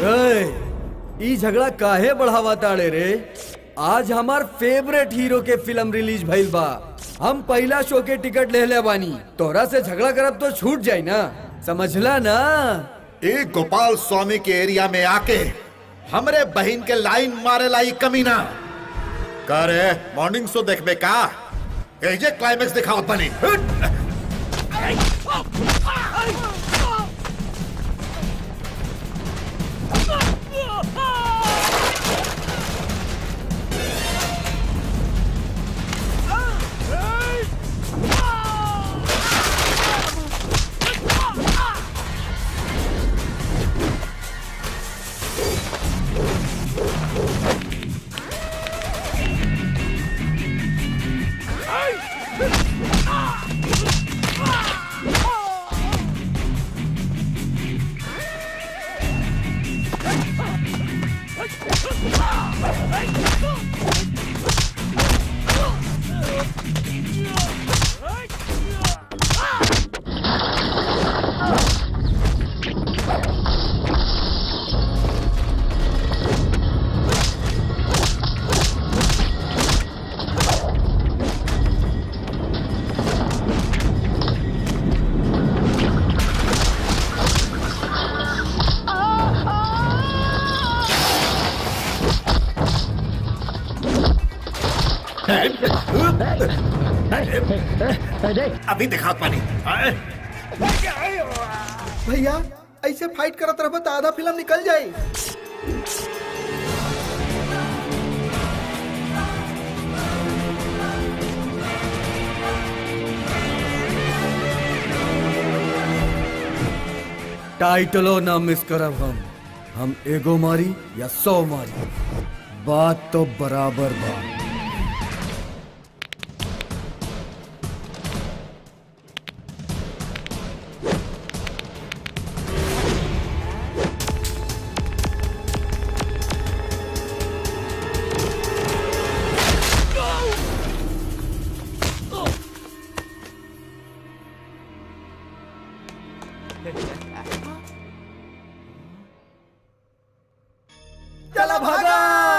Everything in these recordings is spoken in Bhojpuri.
ए, ई झगड़ा काहे बढ़ावा ताड़े रे आज हमार फेवरेट हीरो के फिल्म रिलीज भइल बा हम पहला शो के टिकट ले ले बानी तोरा से झगड़ा करब तो छूट जाई ना समझला ना एक गोपाल स्वामी के एरिया में आके हमरे बहन के लाइन मारे लाई कमीना करे मॉर्निंग शो देखबे का एजे क्लाइमेक्स दिखाओ तनी अभी दिखाओ पानी भैया ऐसे फाइट करत रहबा तो आधा फिल्म निकल जाई टाइटलो ना मिस करब हम हम एगो मारी या सौ मारी बात तो बराबर बा चला भागा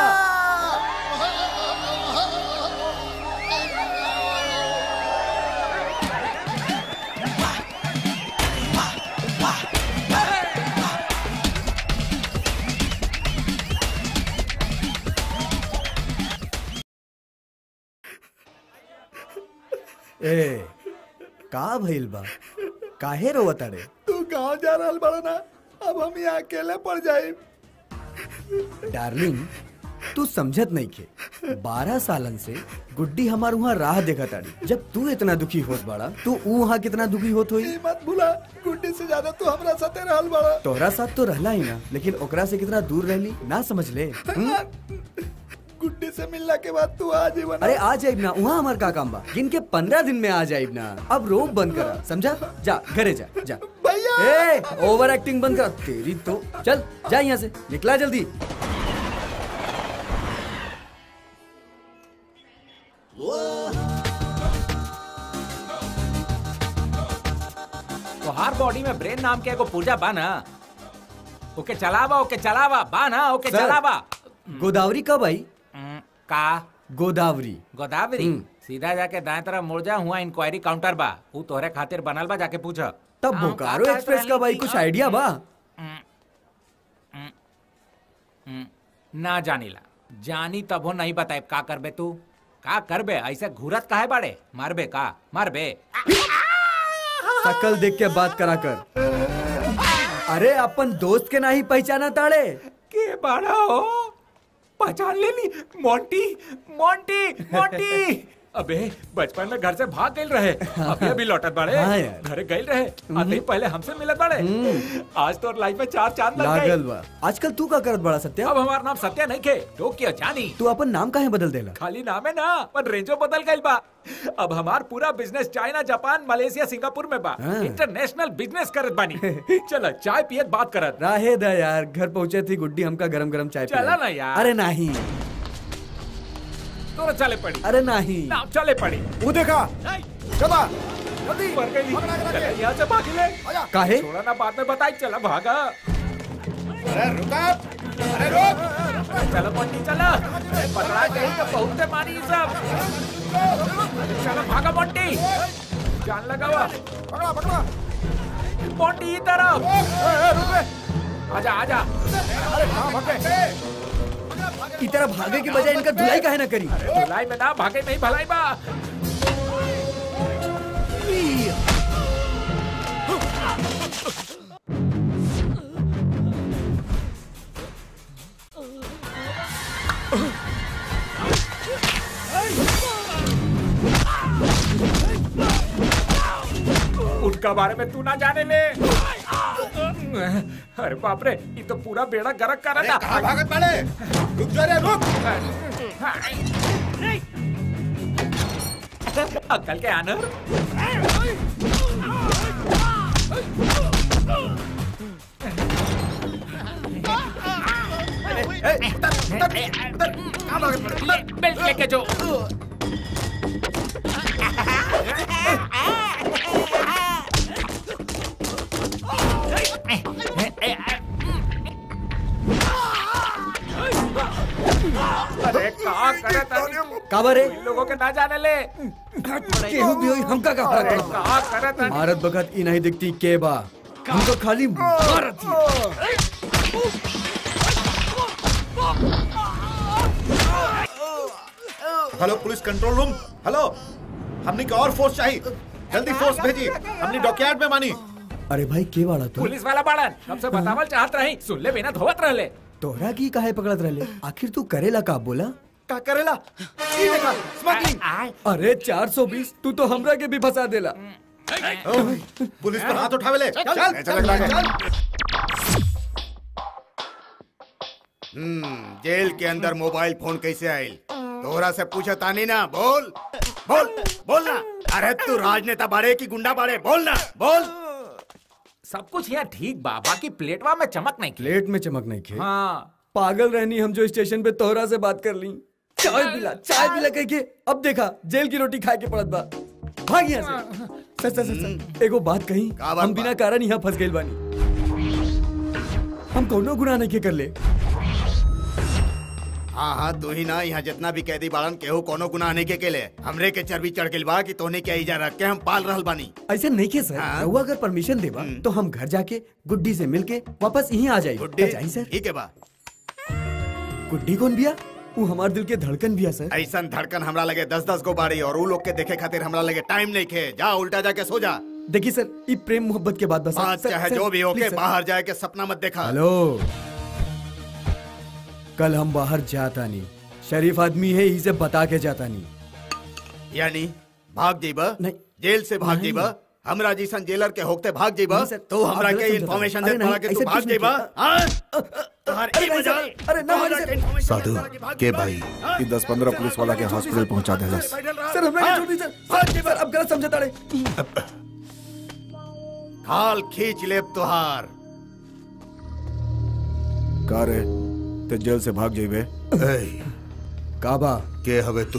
ए का भइल बा काहे रोवताड़े तू गांव जा रहल बड़ा ना अब हम यहाँ अकेले पड़ जाए डार्लिंग तू समझत नहीं के बारह सालन से गुड्डी हमार वहाँ राह देखा ताड़ी जब तू इतना दुखी होत बाड़ा तू वहाँ कितना दुखी होत होई मत भूला गुड्डी से ज्यादा तू हमरा साथे रहल बड़ा तोहरा साथ तो रहला ही ना लेकिन ओकरा से कितना दूर रहली ना समझ ले हम्म? गुड्डी से मिलने के बाद तू आ जीवन अरे आ जाइब ना वहाँ हमार का काम बा गिन के पंद्रह दिन में आ जाइब ना अब रोब बंद करा समझा जा घरे जा जा भैया ए ओवर एक्टिंग बंद कर तेरी तो चल जा यहाँ से निकला जल्दी तोहार बॉडी में ब्रेन नाम के एगो पूजा बा ना ओके चलावा ओके चलावा बा ना ओके सर। चलावा गोदावरी कब आई हम्म, का गोदावरी गोदावरी हम्म। सीधा जाके दाएं तरफ मुड़ जा हुआ इंक्वायरी काउंटर बा ऊ तोहरे खातिर बनल बा जाके पूछ तब बोकारो एक्सप्रेस कब आई कुछ आइडिया बा ना जानीला जानी तब हो नहीं बताए का करबे तू का करबे ऐसे घूरत काहे बाड़े मारबे का मारबे शकल देख के बात करा कर अरे अपन दोस्त के नहीं पहचाना ताड़े के बाड़ा हो पहचान ले ली मोंटी मोंटी मोंटी अबे बचपन में घर से भाग गए रहे अभी अभी लौटत बाड़े हाँ यार। घर गए रहे अभी पहले हमसे मिलत बाड़े आज तो लाइफ में चार चांद लग लागल गए बा आजकल तू का करत बड़ा सत्या अब हमारा नाम सत्या नहीं खे टोक्यो जानी तू अपन नाम काहे बदल देला खाली नाम है ना पर रेंजो बदल गई बा अब हमार पूरा business China Japan Malaysia Singapore में बा हाँ। इंटरनेशनल बिजनेस करत बानी चल चाय पियत बात करत राहे दा यार घर पहुंचे थी गुड्डी हमका गरम गरम चाय चला पिलाई। ना यार। अरे नहीं तोरा चले पड़ी अरे नहीं ना चले पड़ी वो देखा नहीं चला जल्दी मर गई चला यहाँ से भाग ले काहे छोड़ा ना बाद में बताई चला भागा अरे रुका अरे रुक चलो मोंटी चलो अरे पकड़ा गई तो बहुत से मारी ये सब अरे चलो भागा मोंटी जान लगावा पकड़ा पकड़ा मोंटी की तरफ आजा आजा अरे कहाँ भागे ई तरह भागे के बजाय इनका धुलाई काहे ना करी भलाई में ना भागे नहीं भलाई बा उनका बारे में तू ना जाने ले अरे बाप रे ये तो पूरा बेड़ा गरक कर अरे रहा कहाँ भागत पड़े रुक जा रे रुक अक्कल के आनर बेल्ट लेके जो अरे कहा करे तानी काबर रे इन लोगों के ना जाने ले केहू भी होई हमका का फर्क अरे पड़ता कहा करे तानी भारत बखत ई नहीं दिखती के बा हमको खाली भारत ही hello police control room hello हमने की और फोर्स चाहिए जल्दी फोर्स भेजी हमने डॉकयार्ड में मानी अरे भाई के वाला तू पुलिस वाला बाड़न कब से बतावल चाहत रही सुन ले बिना धोवत रहले तोहरा की काहे पकड़त रहले आखिर तू करेला का बोला का करेला ई देखा स्मगलिंग अरे 420 तू तो हमरा के भी फंसा देला पुलिस पर हाथ उठावे ले चल चल, चल चल हम्म जेल के अंदर मोबाइल फोन कैसे आयल तोहरा से पूछे तानी ना बोल बोल बोल ना अरे तू राजनेता बाड़े की गुंडा बाड़े बोल ना बोल सब कुछ यहाँ ठीक बा बाकी प्लेटवा में चमक नहीं की प्लेट में चमक नहीं खे हाँ पागल रहनी हम जो स्टेशन पे तोहरा से बात कर ली चाय पिला चाय पिला कह के अब देखा जेल की रोटी खाए के पड़त बा भाग यहाँ से सच सच सच सच एगो बात कही का बात हम बा? बिना कारण यहाँ फंस गइल बानी हम कौनो गुनाह नहीं के कर ले हाँ हाँ तू ही ना यहाँ जितना भी कैदी बाड़न केहू कोनो गुनाह नहीं के केले हमरे के चर्बी चढ़ गेल बा कि तोने के इजा रख के हम पाल रहल बानी ऐसे नहीं के सर हाँ। रहुआ अगर परमिशन देबा तो हम घर जाके गुड्डी से मिलके वापस यहीं आ जाए गुड्डे जाई सर ठीक है बा गुड्डी कौन बिया वो हमार दिल के धड़कन बिया सर ऐसन धड़कन हमरा लगे दस दस गो बाड़ी और उ लोग के देखे खातिर हमरा लगे टाइम नहीं खे जा उल्टा जाके सो जा देखिए सर ये प्रेम मोहब्बत के बाद बस बात सर, चाहे सर, जो भी हो please, के सर। बाहर जाए के सपना मत देखा हेलो कल हम बाहर जाता नहीं शरीफ आदमी है इसे बता के जाता नहीं यानी भाग जेबा नहीं। जेल से भाग नहीं। जेबा हमरा जैसन जेलर के होते भाग जेबा नहीं, सर, तो आप हमरा गलत के समझत इन्फॉर्मेशन हैं। दे अरे पड़ा नहीं, कि तू ऐसे भाग कुछ नहीं जेबा किया। हाँ? तोहर अरे ई नहीं, मजाल सर, अरे ना, तोहरा सर। के information साधु, दे पड़ा कि भाग के जेबा। भाई, हाँ? ये 10-15 पुलिस वाला के हॉस्पिटल पहुंचा देलस। सर हमरा के छोड़ दी सर सर सर, अब गलत समझता रहे खाल खींच लेब तोहार का रे ते जेल से भाग जेबे ए, काबा के हवे तू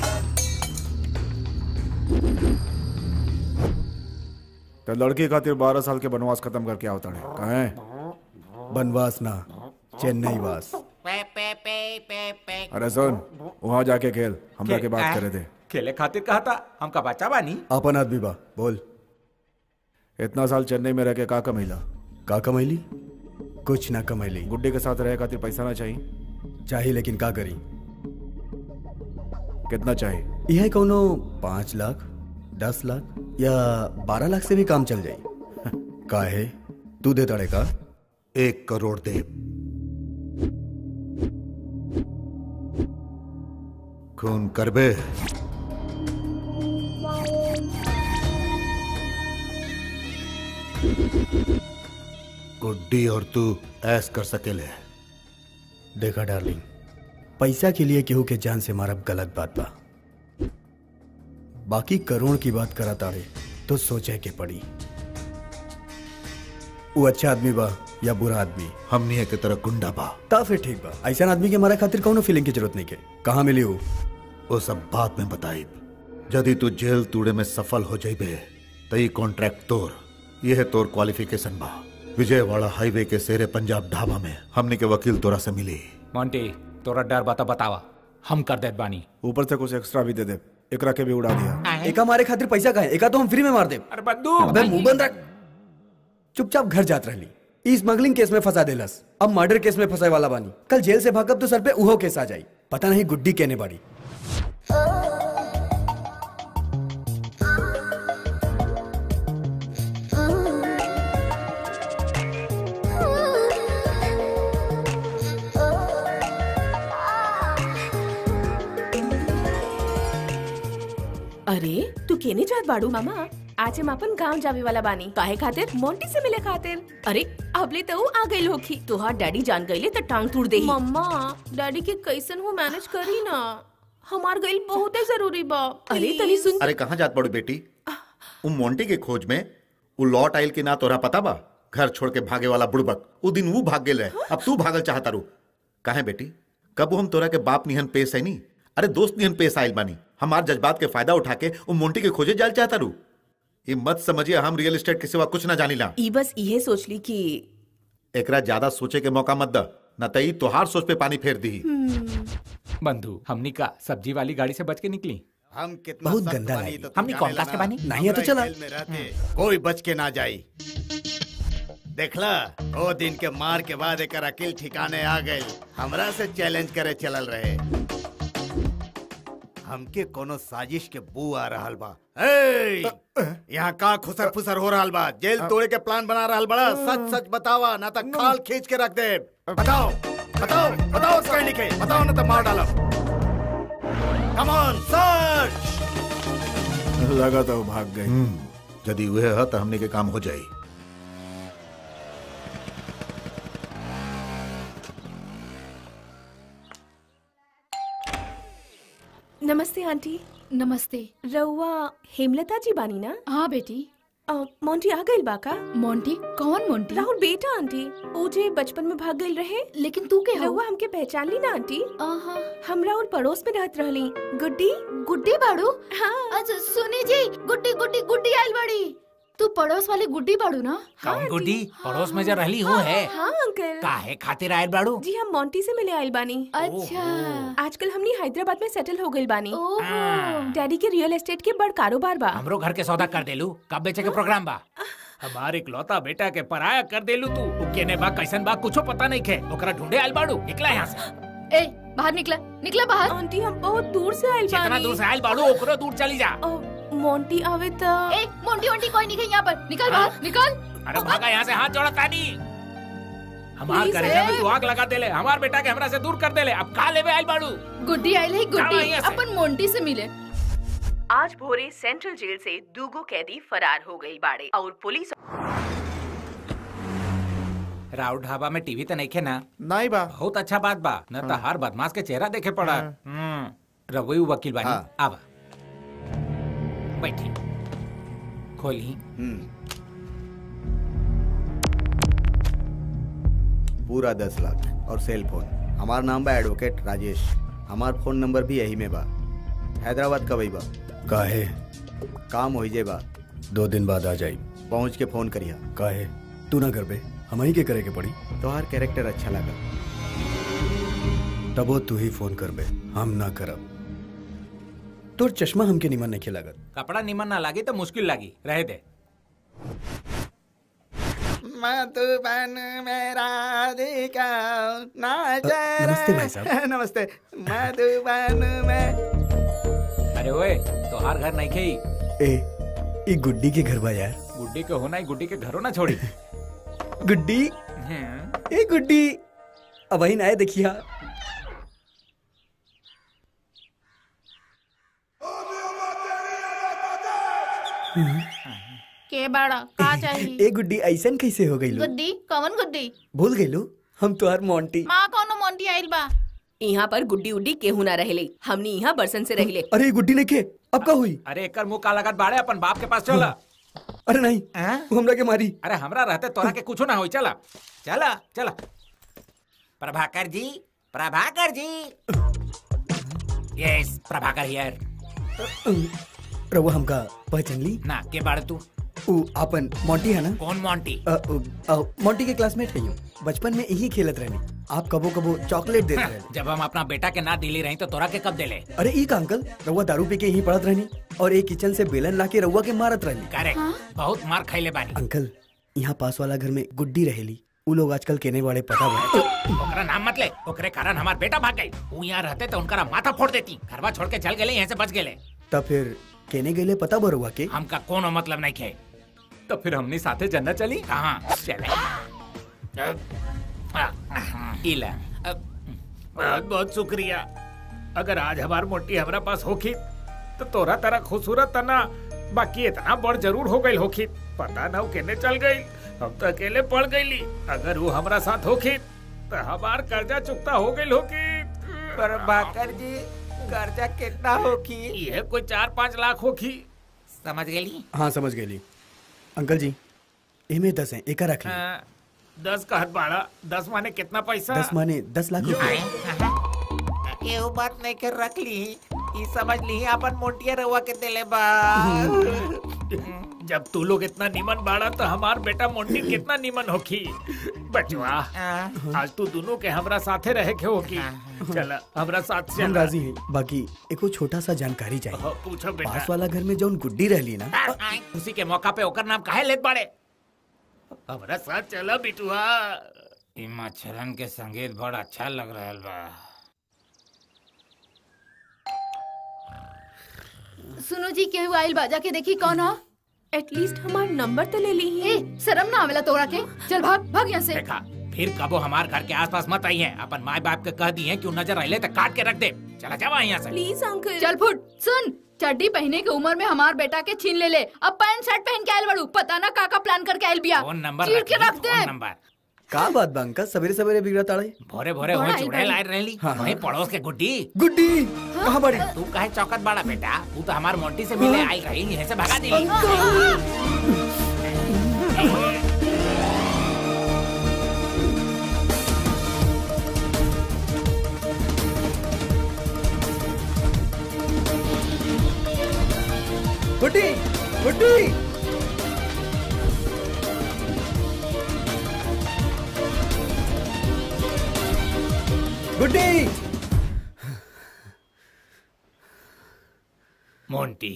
ते लड़की खातिर बारह साल के बनवास खत्म करके आवता है कहें बनवास ना चेन्नई वास अरे सुन वहां जाके खेल हमरा के बात करे थे खेले खातिर कहा था हमका बच्चा बानी अपन आदमी बा बोल इतना साल चेन्नई में रह के का कमैला का कमैली कुछ ना कमैली गुड्डे के साथ रहे खातिर पैसा ना चाहिए चाहिए लेकिन का करी कितना चाहिए यह कोनो पाँच लाख दस लाख या बारह लाख से भी काम चल जाई का है तू दे तड़े का एक करोड़ दे खून करबे गुड्डी और तू ऐस कर सकेले देखा डार्लिंग पैसा के लिए केहू के जान से मारब गलत बात बा बाकी करोड़ की बात करा तारे तो सोचे के पड़ी वो अच्छा आदमी बा या बुरा आदमी हमनी के तरह गुंडा बा ता फिर ठीक बा ऐसा आदमी के मारे खातिर कौनो फीलिंग की जरूरत नहीं के कहाँ मिली वो वो सब बात में बताई यदि तू जेल तूड़े में सफल हो जाइबे तो ये कॉन्ट्रैक्ट तोर यह तोर क्वालिफिकेशन बा विजयवाड़ा हाईवे के शेरे पंजाब ढाबा में हमने के वकील तोरा से मिली मोंटी तोरा डर बता बतावा हम कर देत बानी ऊपर से कुछ एक्स्ट्रा भी दे दे एकरा के भी उड़ा दिया एका हमारे खातिर पैसा का है एका तो हम फ्री में मार दे अरे बंदूक अबे मुंह बंद रख चुपचाप घर जात रहली ई स्मगलिंग केस में फंसा देलस अब मर्डर केस में फंसाए वाला बानी कल जेल से भागब तो सर पे उहो केस आ जाई पता नहीं गुड्डी कहने बाड़ी अरे तू केने जात बाड़ू मामा आज हम अपन गांव जावे वाला बानी काहे खातिर मोंटी से मिले खातिर अरे अबले तो ऊ आ गइल होखी तोहार डैडी जान गइले त टांग तोड़ देही मम्मा डैडी के कैसन हो मैनेज करी ना हमार गइल बहुते जरूरी बा अरे तनी सुन अरे कहाँ जात पड़ू बेटी उ मोंटी के खोज में उ लौट आइल की ना तोरा पता बा घर छोड़ के भागे वाला बुड़बक उ दिन वो भाग गेल रहे अब तू भागल चाहता रू काहे बेटी कब हम तोरा के बाप निहन पेश है नी अरे दोस्त निहन पेश आइल बानी हमार जज्बात के फायदा उठा के उ मोंटी के खोजे जाल चाहता रू ये मत समझिए हम रियल एस्टेट के सिवा कुछ ना जानीला ई बस इहे सोच ली कि एकरा ज्यादा सोचे के मौका मत द न तई तोहार सोच पे पानी फेर दी बंधु हमनी का सब्जी वाली गाड़ी से बच के निकली हम कितना बहुत सख्त गंदा बानी लगी। तो तू हमनी जाने कौन कास्ट के ला ना। बानी? नहीं है तो हमरा चला। जेल में रहते कोई बच के ना जाई देखला ओ दिन के मार के बाद एक अकिल ठिकाने आ गए हमरा से चैलेंज करे चलल रहे हमके कोनो साजिश के बू आ रहल बा ए यहाँ का खुसर फुसर हो रहल बा जेल तोड़े के प्लान बना रहल बड़ा सच सच बतावा ना तो खाल खींच के रख दे बताओ बताओ बताओ उसका लिखे बताओ ना तो मार डालो कम ऑन सर्च लगा तो भाग गई यदि वह है तो हमने के काम हो जाई नमस्ते आंटी नमस्ते रउआ हेमलता जी बानी ना हाँ बेटी अ, मोंटी आ गइल बा का मोंटी कौन मोंटी राहुल बेटा आंटी ओ जे बचपन में भाग गइल रहे लेकिन तू के हो रउआ हमके पहचान ली ना आंटी आहा, हमरा और पड़ोस में रहत रहली गुड्डी गुड्डी बाड़ू हाँ अच्छा सुनी जी गुड्डी गुड्डी गुड्डी आइल बाड़ी तू पड़ोस वाली गुड्डी बाड़ू ना कौन गुड्डी पड़ोस में जो रहली हो है हाँ अंकल काहे खातिर आयल बाड़ू जी हम मोंटी से मिले आइल बानी अच्छा आजकल हमनी हैदराबाद में सेटल हो गइल बानी ओहो डैडी के रियल एस्टेट के बड़ कारोबार बा हमरो घर के सौदा कर देलू कब बेचे के प्रोग्राम बा हमार इकलौता बेटा के पराया कर देलू तू उ केने बा कैसन बा कुछो पता नहीं खे ओकरा ढूंढे आयल बाड़ू निकला यहाँ से ए बाहर निकला निकला बाहर आंटी हम बहुत दूर से आइल जितना बानी दूर से आयल बाड़ू ओकरो दूर चली जा अ, मोंटी आवे त ए मोंटी मोंटी कोई नहीं है यहाँ पर निकल बाहर निकल अरे भागा यहाँ से हाथ जोड़ा तानी हमार Please, करेजा में hey. तू आग लगा देले हमार बेटा के हमरा से दूर कर देले अब का लेवे आयल बाड़ू गुड्डी आइल है जाओ गुड्डी यहाँ से। अपन मोंटी से मिले आज भोरे सेंट्रल जेल से दूगो कैदी फरार हो गई बाड़े और पुलिस राव ढाबा में टीवी तो नहीं खे ना नहीं बा बहुत अच्छा बात बा न तो हर बदमाश के चेहरा देखे पड़ा हम्म रवई वकील बानी हाँ। आवा बैठी खोली पूरा दस लाख और सेल फोन हमार नाम बा एडवोकेट राजेश हमार फोन नंबर भी यही में बा हैदराबाद कब बा काहे काम हो जे बा दो दिन बाद आ जाई पहुँच के फोन करिया काहे तू ना कर बे हम ही के करे के पड़ी तोहार कैरेक्टर अच्छा लगा तबो तू ही फोन कर बे हम ना करब तोर चश्मा हमके निमन नहीं लागत कपड़ा निमन ना लागी तो मुश्किल लागी रहे दे मधुबन मेरा देखा ना नमस्ते भाई साहब। नमस्ते मधुबन में अरे ओए तोहार घर नहीं खेई ए ई गुड्डी के घर बा यार गुड्डी के होना ही गुड्डी के घरों ना छोड़ी गुड्डी हम्म, ए गुड्डी अब वही आए देखिया के बाड़ा का चाहिए ए गुड्डी ऐसन कैसे हो गई लो गुड्डी कौन गुड्डी भूल गई लो हम तुहार मोंटी माँ कौन मोंटी आइल बा यहाँ पर गुड्डी उड्डी केहू ना रहले हमनी यहाँ बरसन से रहले अरे ये गुड्डी नहीं के अब का हुई अरे एकर मुंह का लगत बाड़े अपन बाप के पास चला अरे नहीं हैं? वो हमरा के मारी अरे हमरा रहते तोरा के कुछो ना होई चला चला चला प्रभाकर जी प्रभाकर जी यस प्रभाकर हियर रवा हमका पहचान ली ना के बाड़े तू ऊ अपन मोंटी है ना कौन मोंटी अ, उ, अ, मोंटी के क्लासमेट है यूं बचपन में यही खेलत रहनी आप कबो कबो चॉकलेट देते रहे जब हम अपना बेटा के ना दिली रही तो तोरा के कब दिले अरे ई का अंकल रउआ दारू पी के यहीं पड़त रहनी और एक किचन से बेलन ला के रउआ के मारत रहनी करेक्ट बहुत मार खैले बानी अंकल यहाँ पास वाला घर में गुड्डी रहेली उ लोग आजकल केने वाले पता बा ओकरा नाम मत ले ओकरे कारण हमार बेटा भाग गई वो यहाँ रहते तो उनका माथा फोड़ देती घरवा छोड़ के चल गए यहाँ से बच गए तब फिर केने गईले पता बा रउआ के हमका कोनो मतलब नहीं खे तो फिर हमने साथे जन्नत चली कहाँ चले इला बहुत बहुत शुक्रिया अगर आज हमार मोटी हमरा पास होखी तो तोरा तरह खूबसूरत तना बाकी इतना बड़ जरूर हो गई होखी पता ना वो केने चल गई हम तो अकेले पड़ गईली अगर वो हमरा साथ होखी तो हमार कर्जा चुकता हो गई होखी पर बाकर जी कर्जा कितना होखी ये कोई चार पाँच लाख होखी समझ गई हाँ समझ गईली अंकल जी एमे दस है एका रख ली हाँ, दस का हद बाड़ा दस माने कितना पैसा दस माने दस लाख रुपए ये बात नहीं कर रख ली ई समझ ली अपन मोटिया रवा के दिले बा जब तू लोग इतना निमन बाड़ा तो हमार बेटा मोटी कितना निमन होखी बचवा आज तू दोनों के हमरा साथे रहे के होगी चल हमरा साथ हम चल राजी हैं बाकी एको छोटा सा जानकारी चाहिए हाँ, पूछो बेटा पास वाला घर में जौन गुड्डी रहली ना उसी के मौका पे ओकर नाम काहे लेत बाड़े हमरा साथ चला बिटुआ ई मच्छरन के संगीत बड़ा अच्छा लग रहल बा सुनो जी केहू आइल बा जाके देखी कौन हो एटलीस्ट हमार नंबर तो ले ली ए शर्म ना आवेला तोरा के चल भाग भाग यहाँ से देखा फिर कबो हमार घर के आसपास मत आई है अपन माँ बाप के कह दी है कि उ नजर आइले तो काट के रख दे चला जावा यहाँ से प्लीज अंकल चल फुट सुन चड्डी पहने के उम्र में हमार बेटा के छीन ले ले अब पैंट शर्ट पहन के आयल बड़ू पता ना का का प्लान करके आयल बिया फोन नंबर चीर के रख ली, रख दे फोन नंबर का बात बा अंकल सवेरे सवेरे बिगड़ा ताड़े भोरे भोरे बड़ा हो आई चुड़ैल भाई। आए रहली हाँ, हाँ। वही पड़ोस के गुड्डी गुड्डी कहाँ बड़ी तू काहे चौकत बाड़ा बेटा तू तो हमार मोंटी से मिले आई रही यहीं से भगा दी गुड्डी गुड्डी गुड्डी मोंटी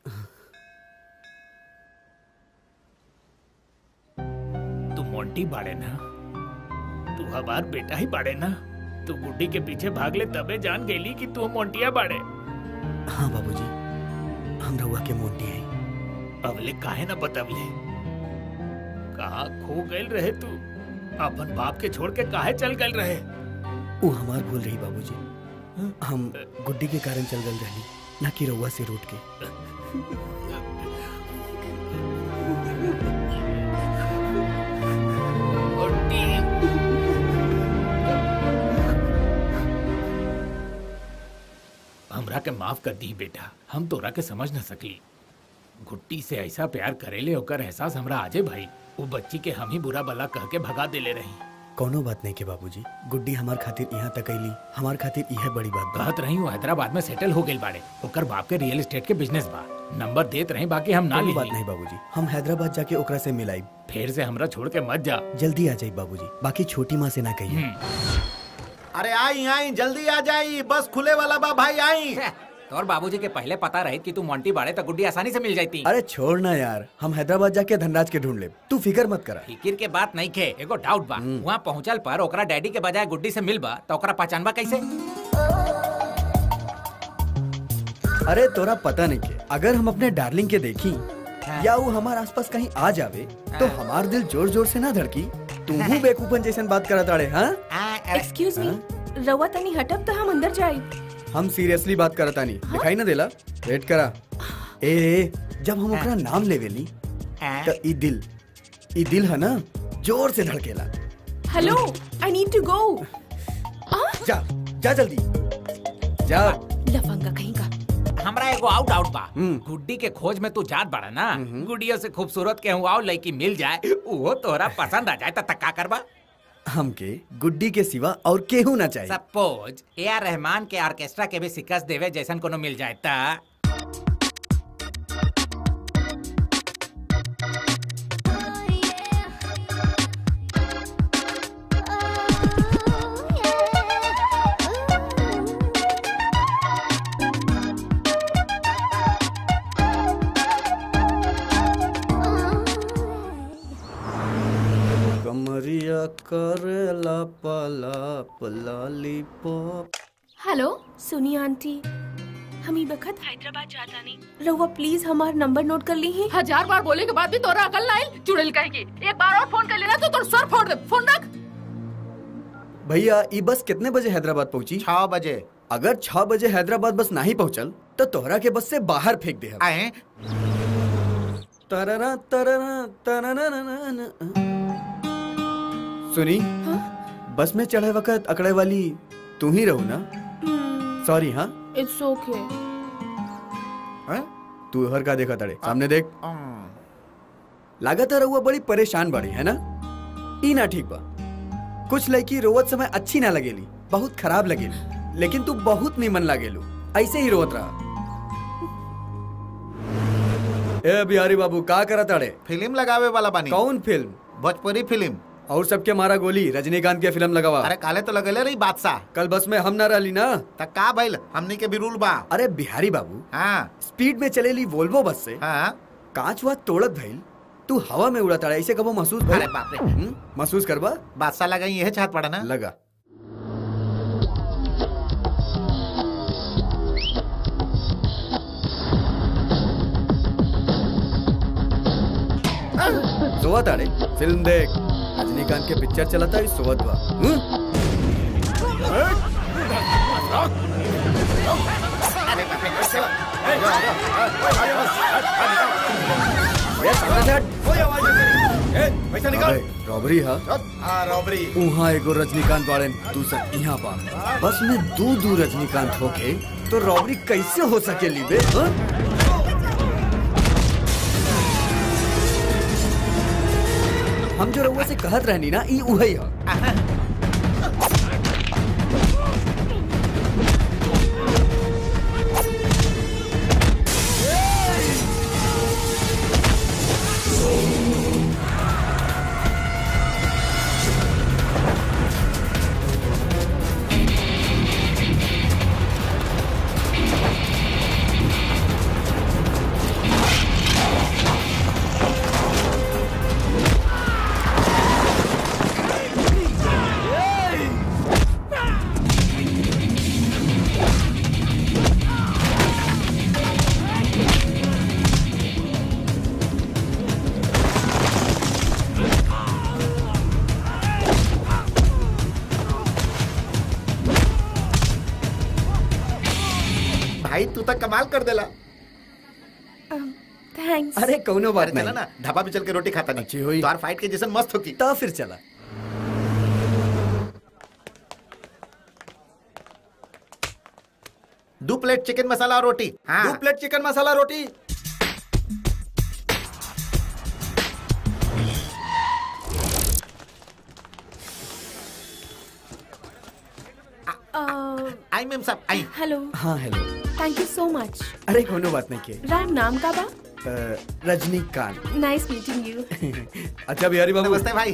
तू मोंटी बाड़े ना तू हमार बेटा ही बाड़े ना तू गुड्डी के पीछे भाग ले तबे जान गेली कि तू मोंटिया बाड़े हाँ बाबूजी हम रहुआ के मोंटी हैं अवले काहे ना बतवले कहा खो गए रहे तू अपन बाप के छोड़ के काहे चल गए रहे वो हमार भूल रही बाबूजी हम गुड्डी के कारण चल गल रही ना कि रहुआ से रूट के गुड्डी हमरा के माफ कर दी बेटा हम तोरा के समझ न सकली गुट्टी से ऐसा प्यार करेले ओकर एहसास हमरा आजे भाई वो बच्ची के हम ही बुरा भला कह के भगा देले रही कोनो बात नहीं के बाबूजी गुड्डी हमार खातिर यहाँ तक अली हमार खातिर यह बड़ी बात बा कहत रही वो हैदराबाद में सेटल हो गई बाड़े ओकर बाप के रियल एस्टेट के बिजनेस बा नंबर देत रही बाकी हम ना कोनो ली बात नहीं बाबूजी हम हैदराबाद जाके ओकरा से मिलाई फिर से हमरा छोड़ के मत जा जल्दी आ जाई बाबूजी बाकी छोटी माँ से ना कहिए अरे आई आई जल्दी आ जाई बस खुले वाला बा भाई आई तोर बाबूजी के पहले पता रही कि तू मोंटी बाड़े तो गुड्डी आसानी से मिल जाती अरे छोड़ ना यार हम हैदराबाद जाके धनराज के ढूंढ ले तू फिकर मत करा फिकिर के बात नहीं खे एगो डाउट बा वहाँ पहुँचल पर ओकरा डैडी के बजाय गुड्डी से मिलबा तो ओकरा पहचानबा कैसे अरे तोरा पता नहीं के अगर हम अपने डार्लिंग के देखी या वो हमारे आसपास कहीं आ जावे तो हमार दिल जोर जोर से ना धड़की तू हूँ बेकूफन जैसन बात करा ताड़े हाँ एक्सक्यूज मी रवा तनी हटब तो हम अंदर जाई हम सीरियसली बात करता नहीं दिखाई ना देला वेट करा ए, ए जब हम ओकरा नाम लेवेली तो ई दिल ई दिल है ना जोर से धड़केला hello I need to go जा जा जल्दी जा लफंगा कहीं का हमरा एगो आउट आउट बा हम्म। गुड्डी के खोज में तू जात बाड़ा ना गुड्डियों से खूबसूरत के हुआ लड़की मिल जाए वो तोरा पसंद आ जाए तो तक्का करबा हमके गुड्डी के सिवा और केहू ना चाहिए सपोज ए आर रहमान के ऑर्केस्ट्रा के भी शिकस्त देवे जैसन कोनो मिल जाए ता करेला पलाप लॉलीपॉप हेलो सुनिए आंटी हम ई बखत हैदराबाद जाता नहीं रहुआ प्लीज हमार नंबर नोट कर ली है हजार बार बोले के बाद भी तोरा अकल ना आई चुड़ैल कहेगी एक बार और फोन कर लेना तो तोर सर फोड़ दे फोन रख भैया ई बस कितने बजे हैदराबाद पहुंची छह बजे अगर छह बजे हैदराबाद बस नहीं पहुंचल तो तोहरा के बस से बाहर फेंक दे हम। आए तररा तररा तरररररन। सुनी बस में चढ़े वक्त अकड़े वाली तू ही रहू ना सॉरी हाँ इट्स ओके हैं? तू हर का देखा तड़े सामने देख लागत है रहुआ बड़ी परेशान बड़ी है ना ई ना ठीक बा कुछ लड़की रोवत समय अच्छी ना लगेली बहुत खराब लगेली लेकिन तू बहुत निमन लागेलू ऐसे ही रोवत रहा ए बिहारी बाबू का करा ताड़े फिल्म लगावे वाला बानी कौन फिल्म भोजपुरी फिल्म और सबके मारा गोली रजनीकांत के फिल्म लगावा अरे काले तो लगेले रही बादशाह कल बस में हम ना रहली ना त का भइल हमनी के भी रूल बा अरे बिहारी बाबू हाँ स्पीड में चलेली वोल्वो बस से हाँ कांच वाच तोड़त भइल तू हवा में उड़ा ताड़ा ऐसे कबो महसूस भइल अरे बाप रे हम्म? महसूस करबा बादशाह लगा यह चाहत पड़ा ना लगा सोवा ताड़े फिल्म देख रजनीकांत के पिक्चर चलता है सोवत बा हम्म? ये सामने से हट। पैसा निकाल अबे, रॉबरी हा हाँ रॉबरी उहाँ एगो रजनीकांत बाड़न तू सब यहाँ बा बस में दू दू रजनीकांत होके तो रॉबरी कैसे हो सकेली बे हाँ? हम जो रउआ से कहत रहनी ना ई उहे ह भाई तू तक कमाल कर देला थैंक्स अरे कौनो बात अरे चला नहीं ना ढाबा पे चल के रोटी खाता नहीं अच्छी हुई। तार फाइट के जैसन मस्त होगी तो फिर चला दो प्लेट चिकन मसाला और रोटी हाँ दो प्लेट चिकन मसाला रोटी आई मैम साहब आई हेलो हाँ hello thank you so much अरे कोनो बात नहीं के राम नाम का बा अ, रजनीकांत नाइस मीटिंग यू अच्छा बिहारी बाबू नमस्ते भाई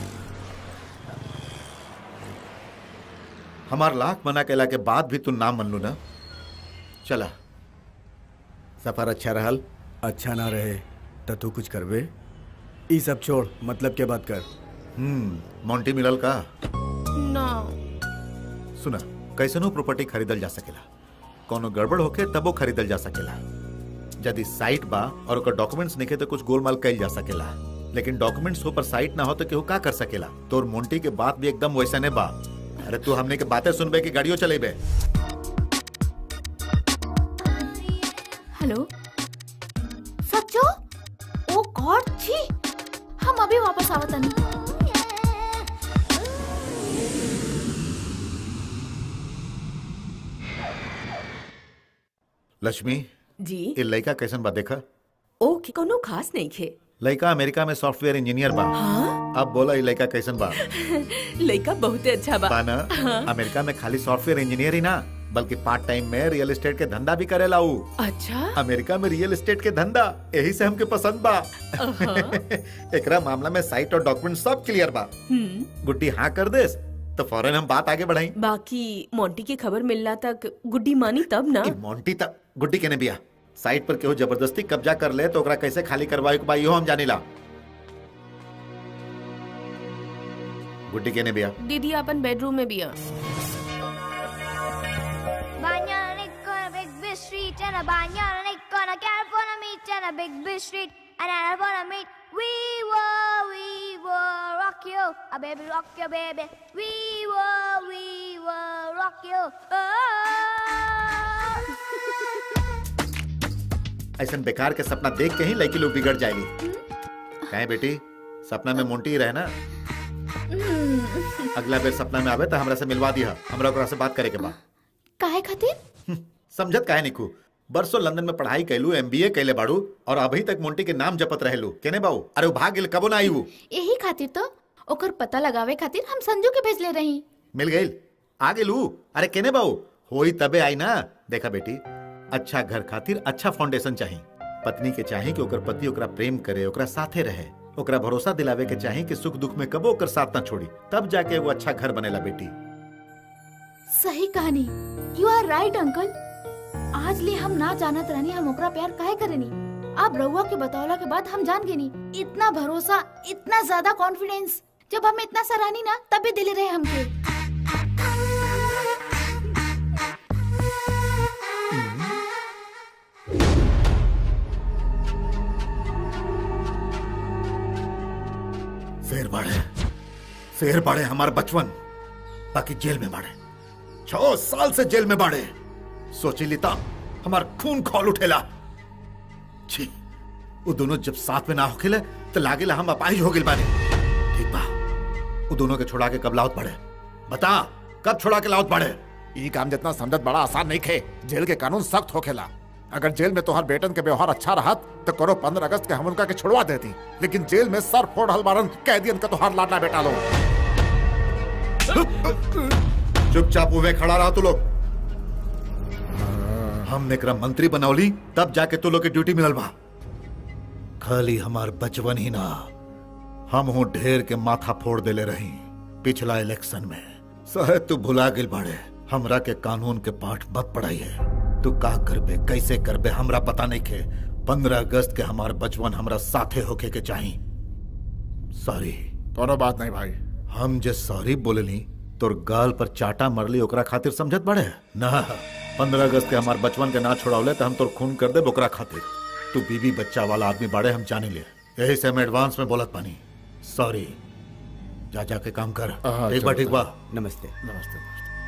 हमार लाख मना केला के बाद भी तू नाम मन लू ना चला सफर अच्छा रहल अच्छा ना रहे तो तू कुछ करबे ई सब छोड़ मतलब के बात कर हम्म मोंटी मिलल का ना सुना कैसनो प्रॉपर्टी खरीदल जा सकेला कोनो गड़बड़ होके तबो खरीदल जा सकेला यदि साइट बा और ओकर डॉक्यूमेंट्स निके तो कुछ गोलमाल कइल जा सकेला लेकिन डॉक्यूमेंट्स हो पर साइट ना हो तो केहू का कर सकेला तोर मोंटी के बात भी एकदम वैसा ने बा अरे तू हमने के बातें सुनबे कि गाड़ियों चलेबे हेलो सच्चो ओ गॉड छी हम अभी वापस आवत नहीं लक्ष्मी जी ये लड़का कैसन बा देखा ओके कोनो खास नहीं खे लड़का अमेरिका में सॉफ्टवेयर इंजीनियर बा हाँ अब बोला ये लड़का कैसन बा लड़का बहुत अच्छा बा बा ना अमेरिका में खाली सॉफ्टवेयर इंजीनियर ही ना बल्कि पार्ट टाइम में रियल एस्टेट के धंधा भी करेला ऊ अच्छा अमेरिका में रियल एस्टेट के धंधा यही से हमके पसंद बा एकरा मामला में साइट और डॉक्यूमेंट सब क्लियर बा हम्म गुड्डी हाँ कर देस तो फौरन हम बात आगे बढ़ाई बाकी मोंटी की खबर मिलना तक गुड्डी मानी तब ना ई मोंटी तक गुड्डी केने बिया साइट पर केहू जबरदस्ती कब्जा कर ले तो ओकरा कैसे खाली करवाई के बा इहो हम जानिला गुड्डी केने बिया दीदी अपन बेडरूम में भी है Banyanic on a big big street and a banyanic on a California meet and a big big street and I wanna meet we were we were rock you a baby rock you baby we were we were rock you oh. ऐसा बेकार के सपना देख के ही लड़की लोग बिगड़ जाएगी कहे बेटी सपना में मोंटी ही रहे ना अगला बेर सपना में आवे तो हमरा से मिलवा दिया हमरा ओकरा से बात करे के बा काहे खातिर समझत काहे निकू बरसों लंदन में पढ़ाई कैलू एमबीए कैले बाड़ू और अभी तक मोंटी के नाम जपत रहेलू केने बाऊ अरे वो भाग गेल कबो ना आई वो यही खातिर तो ओकर पता लगावे खातिर हम संजू के भेजले रही मिल गई आ गेलू अरे केने बाऊ होई तबे आई ना देखा बेटी अच्छा घर खातिर अच्छा फाउंडेशन चाहिए पत्नी के चाहे कि ओकर पति ओकरा प्रेम करे ओकरा साथे रहे ओकरा भरोसा दिलावे के चाहे कि सुख दुख में कबो ओकर साथ ना छोड़ी तब जाके एगो अच्छा घर बनेला बेटी सही कहानी यू आर राइट अंकल आज ले हम ना जानत रहनी हम ओकरा प्यार काहे करेनी आप रउआ के बतौला के बाद हम जान गेनी इतना भरोसा इतना ज्यादा कॉन्फिडेंस जब हम इतना सराहनी ना तभी दिले रहे हमके शेर बाड़े शेर बाड़े हमार बचपन बाकी जेल में बाड़े छह साल से जेल में बाड़े सोची लिता हमार खून खोल उठेला छी वो दोनों जब साथ में ना होखेले तो लागेला हम अपाहिज हो गेल बानी ठीक बा वो दोनों के छोड़ा के कब लाउत पड़े बता कब छोड़ा के लाउत पड़े ई काम जितना समझत बड़ा आसान नहीं खे जेल के कानून सख्त होखेला अगर जेल में तोहर बेटन के व्यवहार अच्छा रहत तो करो पंद्रह अगस्त के हम उनका के छोड़वा देती लेकिन जेल में सर फोड़ हलबारन कैदियन का तोहार लाडला बेटा लो चुपचाप उवे खड़ा रहा तू लोग हमने एकरा मंत्री बनौली तब जाके तू लोग के ड्यूटी मिलल बा खाली हमार बचपन ही ना हम हूँ ढेर के माथा फोड़ देले रही पिछला इलेक्शन में सहे तू भुला गिल बाड़े हमरा के कानून के पाठ मत पढ़ाई है तू का करबे कैसे करबे हमरा पता नहीं के पंद्रह अगस्त के हमार बचपन हमरा साथे होके के चाही सॉरी दोनों बात नहीं भाई हम जे सॉरी बोलली तोर गाल पर चाटा मरली ओकरा खातिर समझत बड़े ना पंद्रह अगस्त के हमार बचपन के ना छोड़ावले तो हम तोर खून कर दे ओकरा खातिर तू बीबी बच्चा वाला आदमी बाड़े हम जाने ले यही से हम एडवांस में बोलत पानी सॉरी जा जा के काम कर हाँ, ठीक बा चलो, ठीक बा नमस्ते नमस्ते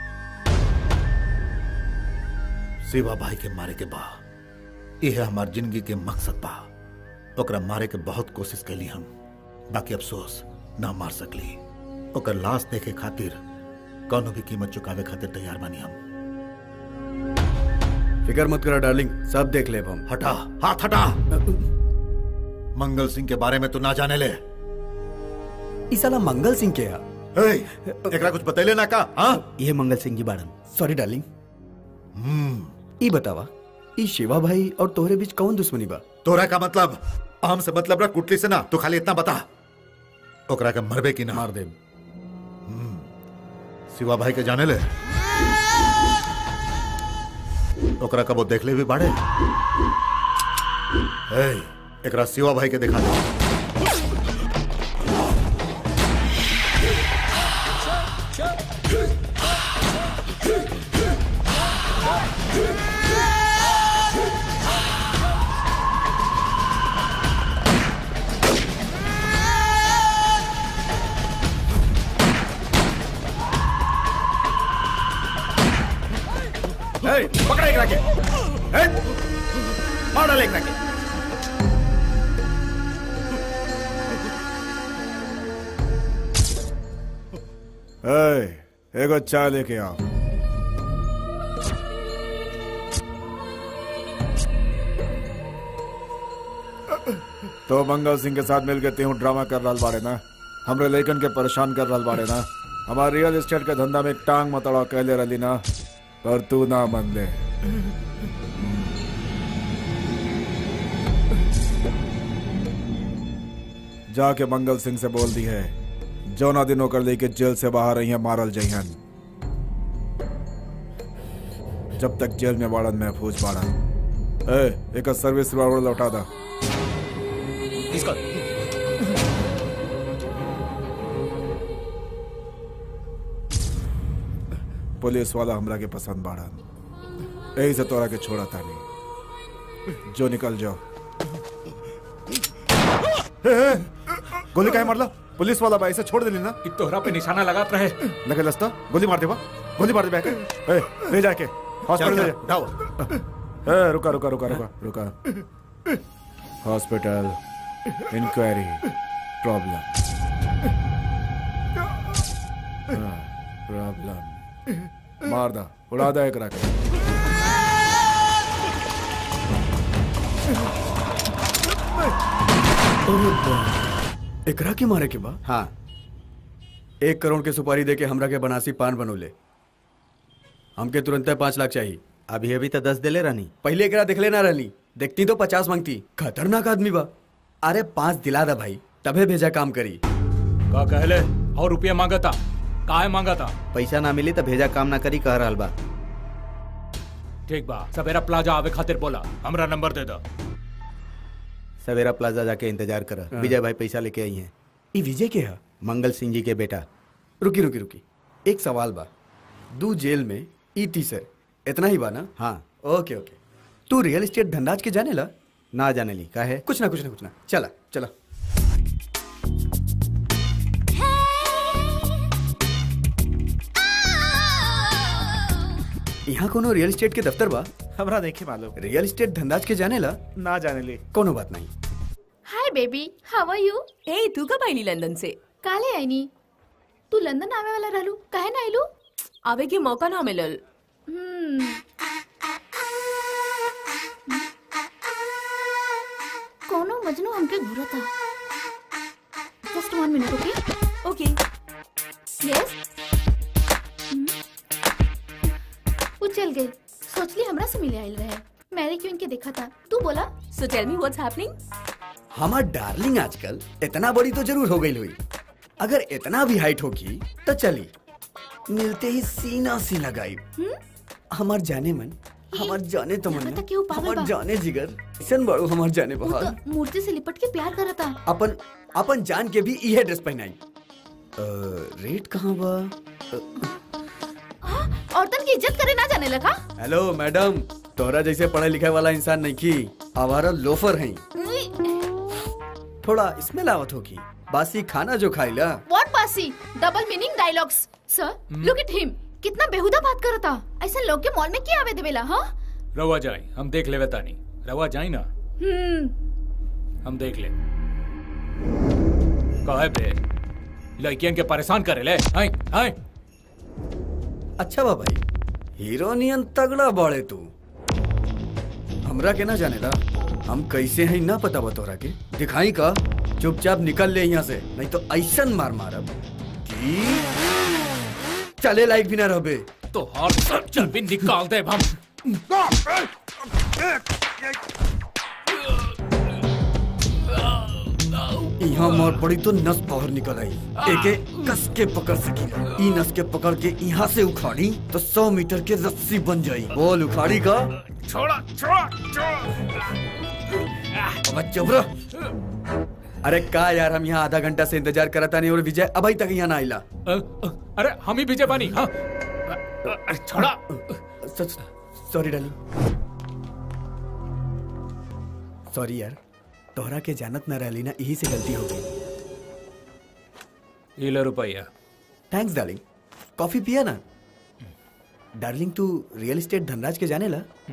शिवा भाई के मारे के बा यह हमार जिंदगी के मकसद बा ओकरा मारे के बहुत कोशिश कैली हम बाकी अफसोस ना मार सकली ओकर लाश देखे खातिर कौनो भी कीमत चुकावे खातिर तैयार बानी हम फिकर मत करो डार्लिंग सब देख ले हम हटा हाथ हटा मंगल सिंह के बारे में तू ना जाने ले ई साला मंगल सिंह के है हे, एकरा कुछ बतैले ना का हाँ ये मंगल सिंह जी बाड़न सॉरी डार्लिंग ई बतावा ई शिवा भाई और तोहरे बीच कौन दुश्मनी बा तोरा का मतलब आम से मतलब रख कुटली से ना तू खाली इतना बता ओकरा के मरबे की ना मार दे शिवा भाई के जाने ले ओकरा कबो देख ले भी बाड़े ए, एकरा शिवा भाई के दिखा दे पकड़ा एक रखे मार डाले एक रखे ए, एगो चाय लेके आओ तो मंगल सिंह के साथ मिलकर तेहू ड्रामा कर रहा बाड़े ना हमरे लेकन के परेशान कर रहा बाड़े ना हमारे रियल एस्टेट के धंधा में टांग मतड़ा कहले रही ना पर तू ना मन ले जाके मंगल सिंह से बोल दी है जौना दिन होकर लेके जेल से बाहर रही है मारल जइहन जब तक जेल में बाड़न महफूज बाड़न ए एक सर्विस रिवॉल्वर लौटा दा पुलिस वाला हमरा के पसंद बाड़न यही से तोरा के छोड़ा तानी जो निकल जाओ ए, ए, गोली काहे मारला पुलिस वाला भाई से छोड़ देली ना कि तोहरा पे निशाना लगात रहे लगे लस्ता गोली मार देवा गोली मार दे बैठ ए ले जाके हॉस्पिटल ले जा जाओ ए रुका रुका रुका रुका रुका हॉस्पिटल इंक्वायरी प्रॉब्लम प्रॉब्लम मार दा उड़ा दा एकरा के एकरा के मारे के बा हाँ एक करोड़ के सुपारी दे के हमरा के बनासी पान बनोले हमके तुरंत पाँच लाख चाहिए अभी अभी तो दस दिले रहनी पहले एकरा देखले ना रहली देखती तो पचास मांगती खतरनाक आदमी बा अरे पाँच दिला दा भाई तबे भेजा काम करी का कहले और रुपया मांगा था काहे मांगा था पैसा ना मिली तो भेजा काम ना करी कह रहल बा ठीक बा सवेरा प्लाजा आवे खातिर बोला हमरा नंबर दे दो सवेरा प्लाजा जाके इंतजार कर विजय भाई पैसा लेके आई हैं ई विजय के है मंगल सिंह जी के बेटा रुकी रुकी रुकी एक सवाल बा दू जेल में ई तीसर इतना ही बा ना हाँ ओके ओके तू रियल एस्टेट धंधाज के जाने ला ना जाने ली का है कुछ ना कुछ ना कुछ ना चला चला यहाँ कोनो रियल एस्टेट के दफ्तर बा हमरा नहीं मालूम रियल एस्टेट धंधाज के जाने ला ना जाने ली कोनो बात नहीं hi baby how R U A तू कब आईली लंदन से काले आईनी तू लंदन आवे वाला रहलू काहे ना आइलू आवे के मौका ना मिलल हम्म कोनो मजनू हमके घूरता just one minute okay okay yes वो चल गई सोचली हमरा से मिले आइल रहे मैरी क्यों इनके देखा था तू बोला so tell me what's happening हमार डार्लिंग आजकल इतना बड़ी तो जरूर हो गई हुई अगर इतना भी हाइट होगी तो चली मिलते ही सीना सी लगाई हमार जाने मन हमार जाने तो मन लगता केहू पागल हमार बा। जाने जिगर ऐसन बड़ो हमार जाने वो बहार तो मूर्ति से लिपट के प्यार करता अपन अपन जान के भी इहे ड्रेस पहनाई अ, रेट कहाँ बा औरतन की इज्जत करे ना जाने लगा हेलो मैडम तोहरा जैसे पढ़े लिखे वाला इंसान नहीं की आवारा लोफर हैं थोड़ा स्मेल आवत होगी बासी खाना जो खाइला व्हाट बासी double meaning dialogues sir look at him कितना बेहुदा बात करता ऐसे लोग के मॉल में क्या आवे देवेला हाँ रवा जाए हम देख लेवे तानी रवा जाए ना हम्म हम देख ले काहे बे लड़कियन के परेशान करे ले आई आई अच्छा बा भाई हीरोनियन तगड़ा बाड़े तू हमरा के ना जानेला हम कैसे हैं ना पता बा तोहरा के दिखाई का चुपचाप निकल ले यहाँ से नहीं तो ऐसन मार मारब कि चले लायक भी ना रहबे तो हर सब चर्बी निकाल दे हम यहाँ मार पड़ी तो नस बाहर निकल आई एके कस के पकड़ सकी ई नस के पकड़ के यहाँ से उखाड़ी तो सौ मीटर के रस्सी बन जाई बोल उखाड़ी का छोड़ा छोड़ा छोड़ा अब चुप रह अरे का यार हम यहाँ आधा घंटा से इंतजार करता नहीं और विजय अभी तक यहाँ ना आइला अ, अ, अरे हम ही विजय बानी हाँ अ, अ, छोड़ा सॉरी डाली सॉरी यार तोहरा के जानत न रहली ना यही से गलती हो गई ये ले रुपया थैंक्स डार्लिंग कॉफी पिया ना डार्लिंग तू रियल एस्टेट धनराज के जाने ला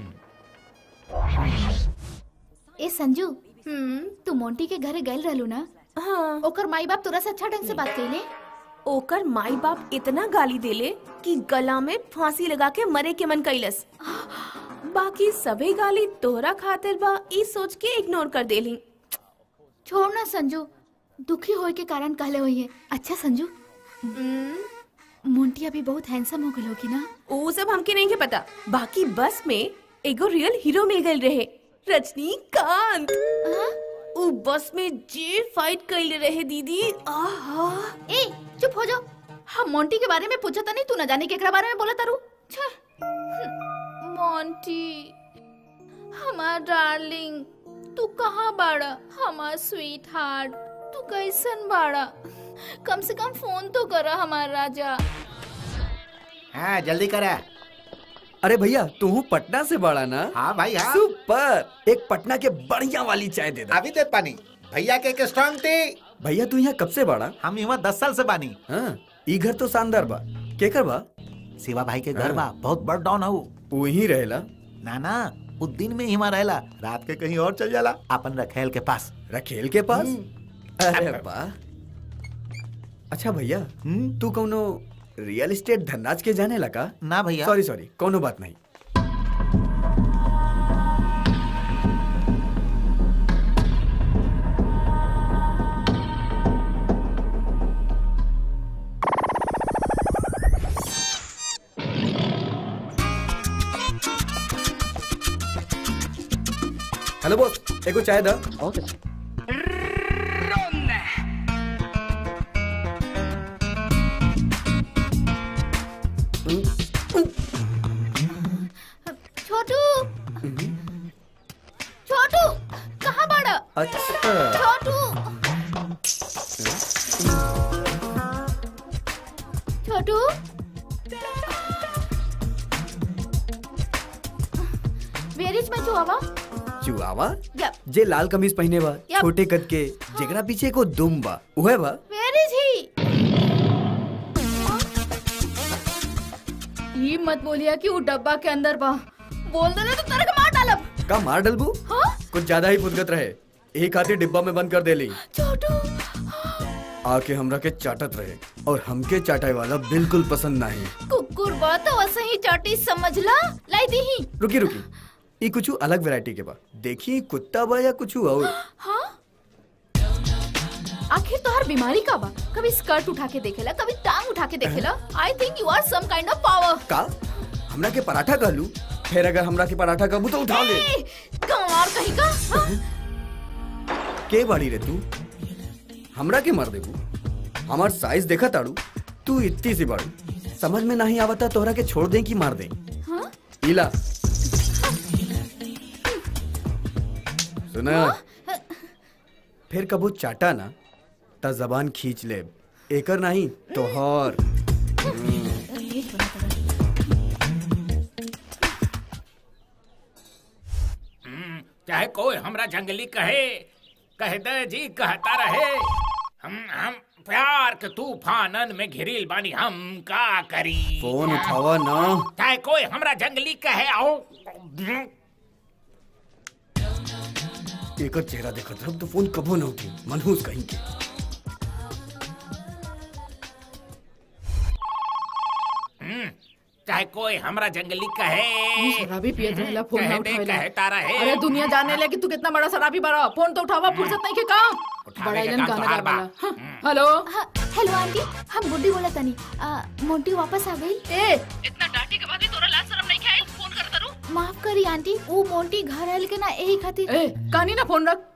ए संजू हम्म तू मोंटी के घरे गइल रहलू ना हाँ ओकर माई बाप तोरा से अच्छा ढंग से बात कइले ओकर माई बाप इतना गाली देले कि गला में फांसी लगा के मरे के मन कैलस बाकी सभी गाली तोहरा खातिर बा ई सोच के इग्नोर कर देली छोड़ ना संजू दुखी होए के कारण कहले हुई है अच्छा संजू मोंटी अभी बहुत हैंडसम हो गई होगी ना वो सब हमके नहीं के पता बाकी बस में एगो रियल हीरो मिल गए रहे रजनीकांत हाँ? उ बस में जे फाइट कैले रहे दीदी आहा ए चुप हो जाओ हम मोंटी के बारे में पूछा था नहीं तू न जाने केकरा बारे में बोला तारू छे मोंटी हमार डार्लिंग तू कहाँ बाड़ा हमार स्वीट हार्ट तू कैसन बाड़ा कम से कम फोन तो करा हमार राजा हाँ जल्दी करा अरे भैया तू पटना से बड़ा ना हाँ भाई हाँ सुपर एक पटना के बढ़िया वाली चाय दे दे अभी दे पानी भैया के एक स्ट्रांग टी भैया तू यहाँ कब से बड़ा हम यहाँ दस साल से बानी हाँ ई घर तो शानदार बा केकर बा शिवा भाई के घर बा बहुत बड़ डाउन हो वही रहेला ना ना वो दिन में ही वहाँ रहेला रात के कहीं और चल जाला अपन रखेल के पास रखेल के पास अरे वाह अच्छा भैया हम्म? तू कौनो रियल एस्टेट धनराज के जाने लगा ना भैया सॉरी सॉरी कोनो बात नहीं हेलो बॉस एको चाय दा छोटू छोटू कहाँ बड़ा अच्छा छोटू छोटू वेर इज माय चुआवा चुआवा या जे लाल कमीज पहने बा Yup. छोटे कद के जेकरा पीछे को दुम बा उहे बा वेर इज ही ये मत बोलिया कि वो डब्बा के अंदर बा बोल देले तो तेरे को मार डालब का मार डलबू हाँ कुछ ज्यादा ही फुदगत रहे एक हाथी डिब्बा में बंद कर देली छोटू आके हमरा के चाटत रहे और हमके चाटाई वाला बिल्कुल पसंद नहीं कुकुर बा तो वैसे ही चाटी समझ ला लाई दी ही रुकी रुकी ये कुछ अलग वैरायटी के बा देखी कुत्ता बा या कुछ और हाँ आखिर तो हर बीमारी का बा कभी स्कर्ट उठा के देखेला कभी टांग उठा के देखेला I think you are some kind of power का हमरा के पराठा कहलू फिर अगर हमरा के पराठा कहबू तो उठा ले कमार कहीं का हाँ? के बाड़ी रे तू हमरा के मार देबू हमार साइज देखा ताड़ू तू इतनी सी बाड़ू समझ में नहीं आवता तोहरा के छोड़ दे कि मार दे हाँ? इला सुना फिर कबू चाटा ना ता जबान खींच ले एकर नहीं तोहर चाहे कोई हमरा जंगली कहे कह दे जी कहता रहे हम हम प्यार के तूफानन में घिरिल बानी हम का करी फोन उठावा ना चाहे कोई हमरा जंगली कहे आओ एकर चेहरा देखत रह तो फोन कबो ना उठी मनहूस कहीं के हम्म, चाहे कोई हमरा जंगली कहे शराबी पियत रहेला फोन ना कह दे उठावेला कहता रहे अरे दुनिया जानने ले कि तू कितना बड़ा शराबी बड़ा फोन तो उठावा फुर्सत नहीं के काम उठावे बड़ा के इलन काम गाना तोहार बा। गावाला हाँ, हेलो हाँ, हेलो आंटी हम गुड्डी बोला तनी आ, मोंटी वापस आ गई ए इतना डांटे के बाद भी तोरा लाज शर्म नहीं खाइल फोन कर तरू माफ करी आंटी वो मोंटी घर आयल के ना यही खातिर ए कहानी ना फोन रख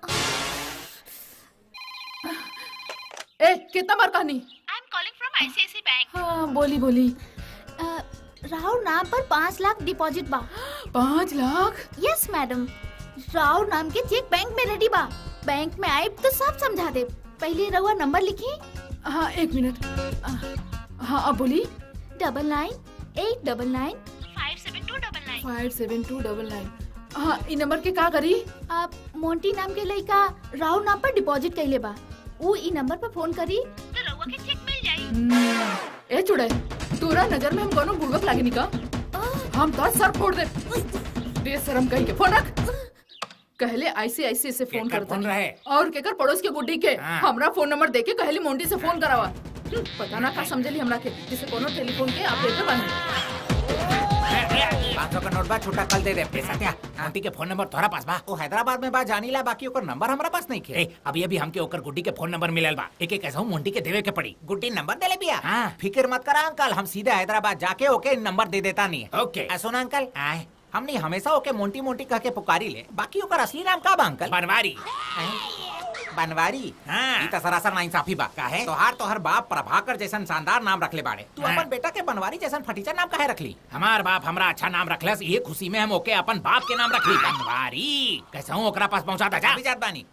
ए कितना बार कहानी I am calling from ICIC bank हाँ बोली बोली राहुल नाम पर पाँच लाख डिपॉजिट बा पाँच लाख यस मैडम राहुल नाम के चेक बैंक में रेडी बा बैंक में आए तो सब समझा दे पहले रहुआ नंबर लिखी हाँ एक मिनट आ, हाँ अब बोली double nine eight double nine five seven two double nine five seven two double nine हाँ इ नंबर के का करी आप मोंटी नाम के लड़का राहुल नाम पर डिपॉजिट कैले बा वो ई नंबर पर फोन करी तो रहुआ के चेक मिल जाई हम्म, ए चुड़े तोरा नजर में हम कोनो बुड़बक लागे निका हम तो सर फोड़ दे बेशरम कहीं के फोन रख कहले आईसीआईसी से फोन केकर करता फोन रहे? और केकर पड़ोस के गुड्डी के हाँ। हमरा फोन नंबर देके कहली मोंटी से फोन करावा हम्म, पता ना का समझली हमरा के जिसे कोनो टेलीफोन के ऑपरेटर बने पाँच सौ का नोट बा छोटा कल दे दे पैसा क्या आंटी के फोन नंबर तोहरा पास बा वो हैदराबाद में बा जानी ला बाकी ओकर नंबर हमरा पास नहीं ए, खे अभी अभी हमके ओकर गुड्डी के फोन नंबर मिलल बा एक एक ऐसा मोंटी के देवे के पड़ी गुड्डी नंबर दे ले बिया हाँ। फिक्र मत करा अंकल हम सीधे हैदराबाद जाके ओके नंबर दे देता नहीं है ओके आ, सुना अंकल आए हमने हमेशा ओके मोंटी मोंटी कह के पुकारी ले बाकी ओकर असली नाम का बा अंकल बनवारी बनवारी हाँ। ई त सरासर नाइंसाफी बा काहे तोहार तोहर बाप प्रभाकर जैसन शानदार नाम रखले बाड़े तू हाँ। अपन बेटा के बनवारी जैसन फटीचा नाम काहे रखली हमार बाप हमरा अच्छा नाम रखलस ये खुशी में हम ओके अपन बाप के नाम रखली बनवारी कैसे हूँ ओकरा पास पहुँचा जा अभी जात बानी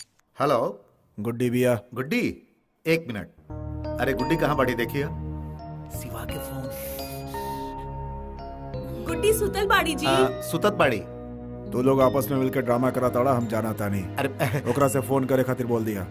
हेलो गुड्डी बिया गुड्डी एक मिनट अरे गुड्डी कहाँ बढ़ी देखिए सिवा के फोन गुड्डी सुतल बाड़ी जी आ, सुतत बाड़ी तू लोग आपस में मिलकर ड्रामा करा ताड़ा हम जाना था नहीं अरे ओकरा से फोन करे खातिर बोल दिया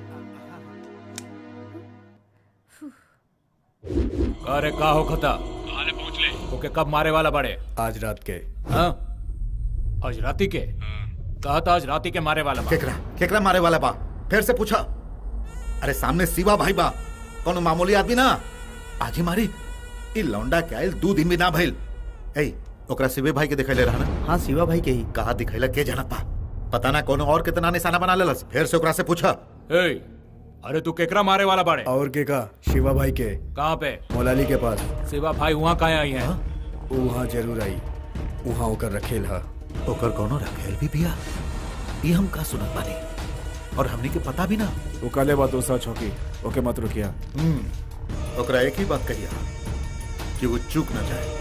अरे का हो खता अरे पहुंच ले ओके कब मारे वाला बड़े आज रात के हाँ आज राती के कहा था आज राती के मारे वाला बा। केकरा केकरा मारे वाला बा फिर से पूछा अरे सामने सिवा भाई बा कौन मामूली आदमी ना आज ही मारी ई लौंडा के आयल दो दिन भी ना भइल ए ओकरा सिवे भाई के दिखैले रहा ना हाँ शिवा भाई के ही कहा दिखैला के जानत बा पता ना कोनो और कितना निशाना बना लेलस फिर से ओकरा से पूछा ए, अरे तू केकरा मारे वाला बड़े और के का शिवा भाई के कहाँ पे मोलाली के पास शिवा भाई वहाँ कहाँ आई है वो वहाँ जरूर आई वहाँ ओकर रखेल हा ओकर कोनो रखेल भी बिया ई हम का सुनत बानी और हमनी के पता भी ना वो काले बात वो सच होगी ओके मत रुकिया हम्म ओकरा एक ही बात कहिया कि वो चूक ना जाए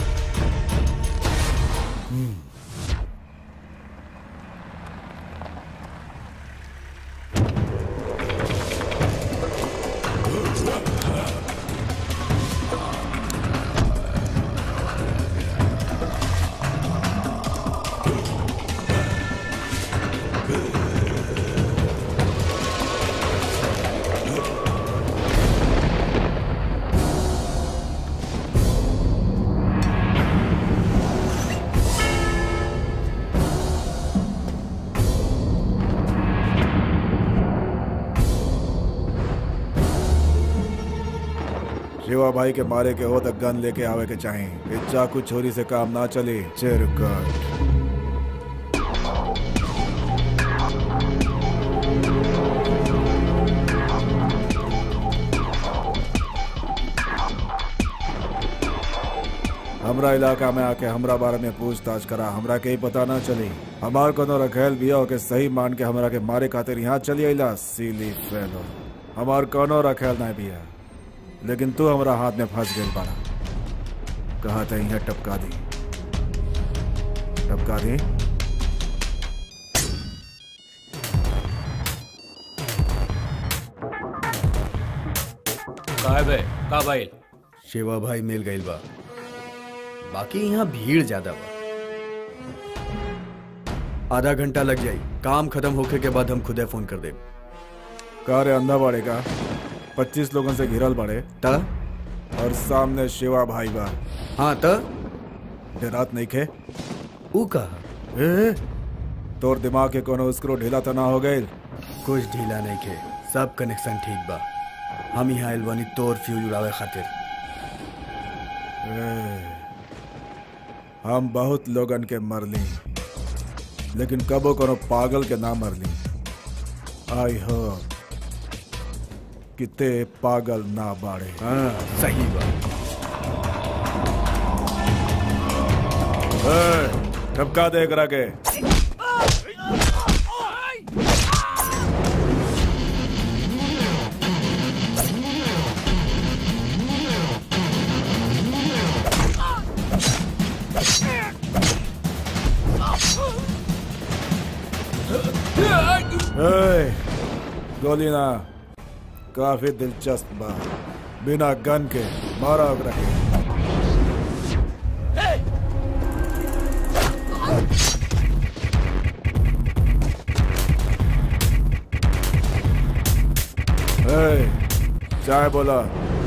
शिवा भाई के मारे के हो तो गन लेके आवे के चाहे इस चाकू छोरी से काम ना चले चिरकट हमरा इलाका में आके हमरा बारे में पूछताछ करा हमरा के ही पता ना चली हमार कोनो रखेल बिया के सही मान के हमरा के मारे खातिर यहाँ चली अला सीली फेलो हमार कोनो रखेल ना बिया लेकिन तू हमरा हाथ में फंस गई बाड़ा कहा था यहाँ टपका दी टपका दी का है बे का भाई शिवा भाई मिल गई बा बाकी यहाँ भीड़ ज्यादा बा आधा घंटा लग जाई काम खत्म होके के बाद हम खुदे फोन कर देब का रे अंधा बाड़े का पच्चीस लोगों से घिरल बाड़े त और सामने शिवा भाई बा हाँ त डरात नहीं खे ऊ कहा ए तोर दिमाग के कोनो स्क्रू ढीला तो ना हो गई कुछ ढीला नहीं खे सब कनेक्शन ठीक बा हम यहाँ आइल बानी तोर फ्यूज उड़ावे खातिर हम बहुत लोगन के मरली लेकिन कबो कोनो पागल के ना मरली आई हो किते पागल ना बाड़े हाँ सही बात टपका दे करा के ए, गोली ना काफी दिलचस्प बा बिना गन के मारा ओकरा के ए, चाय बोला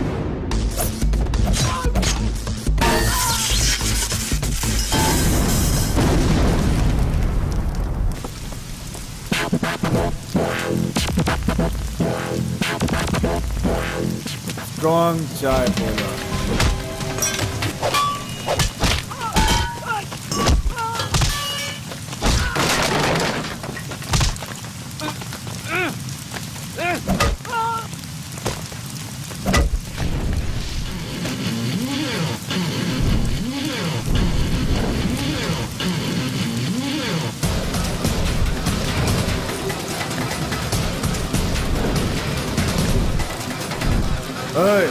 स्ट्रॉन्ग चाय बोला Hey!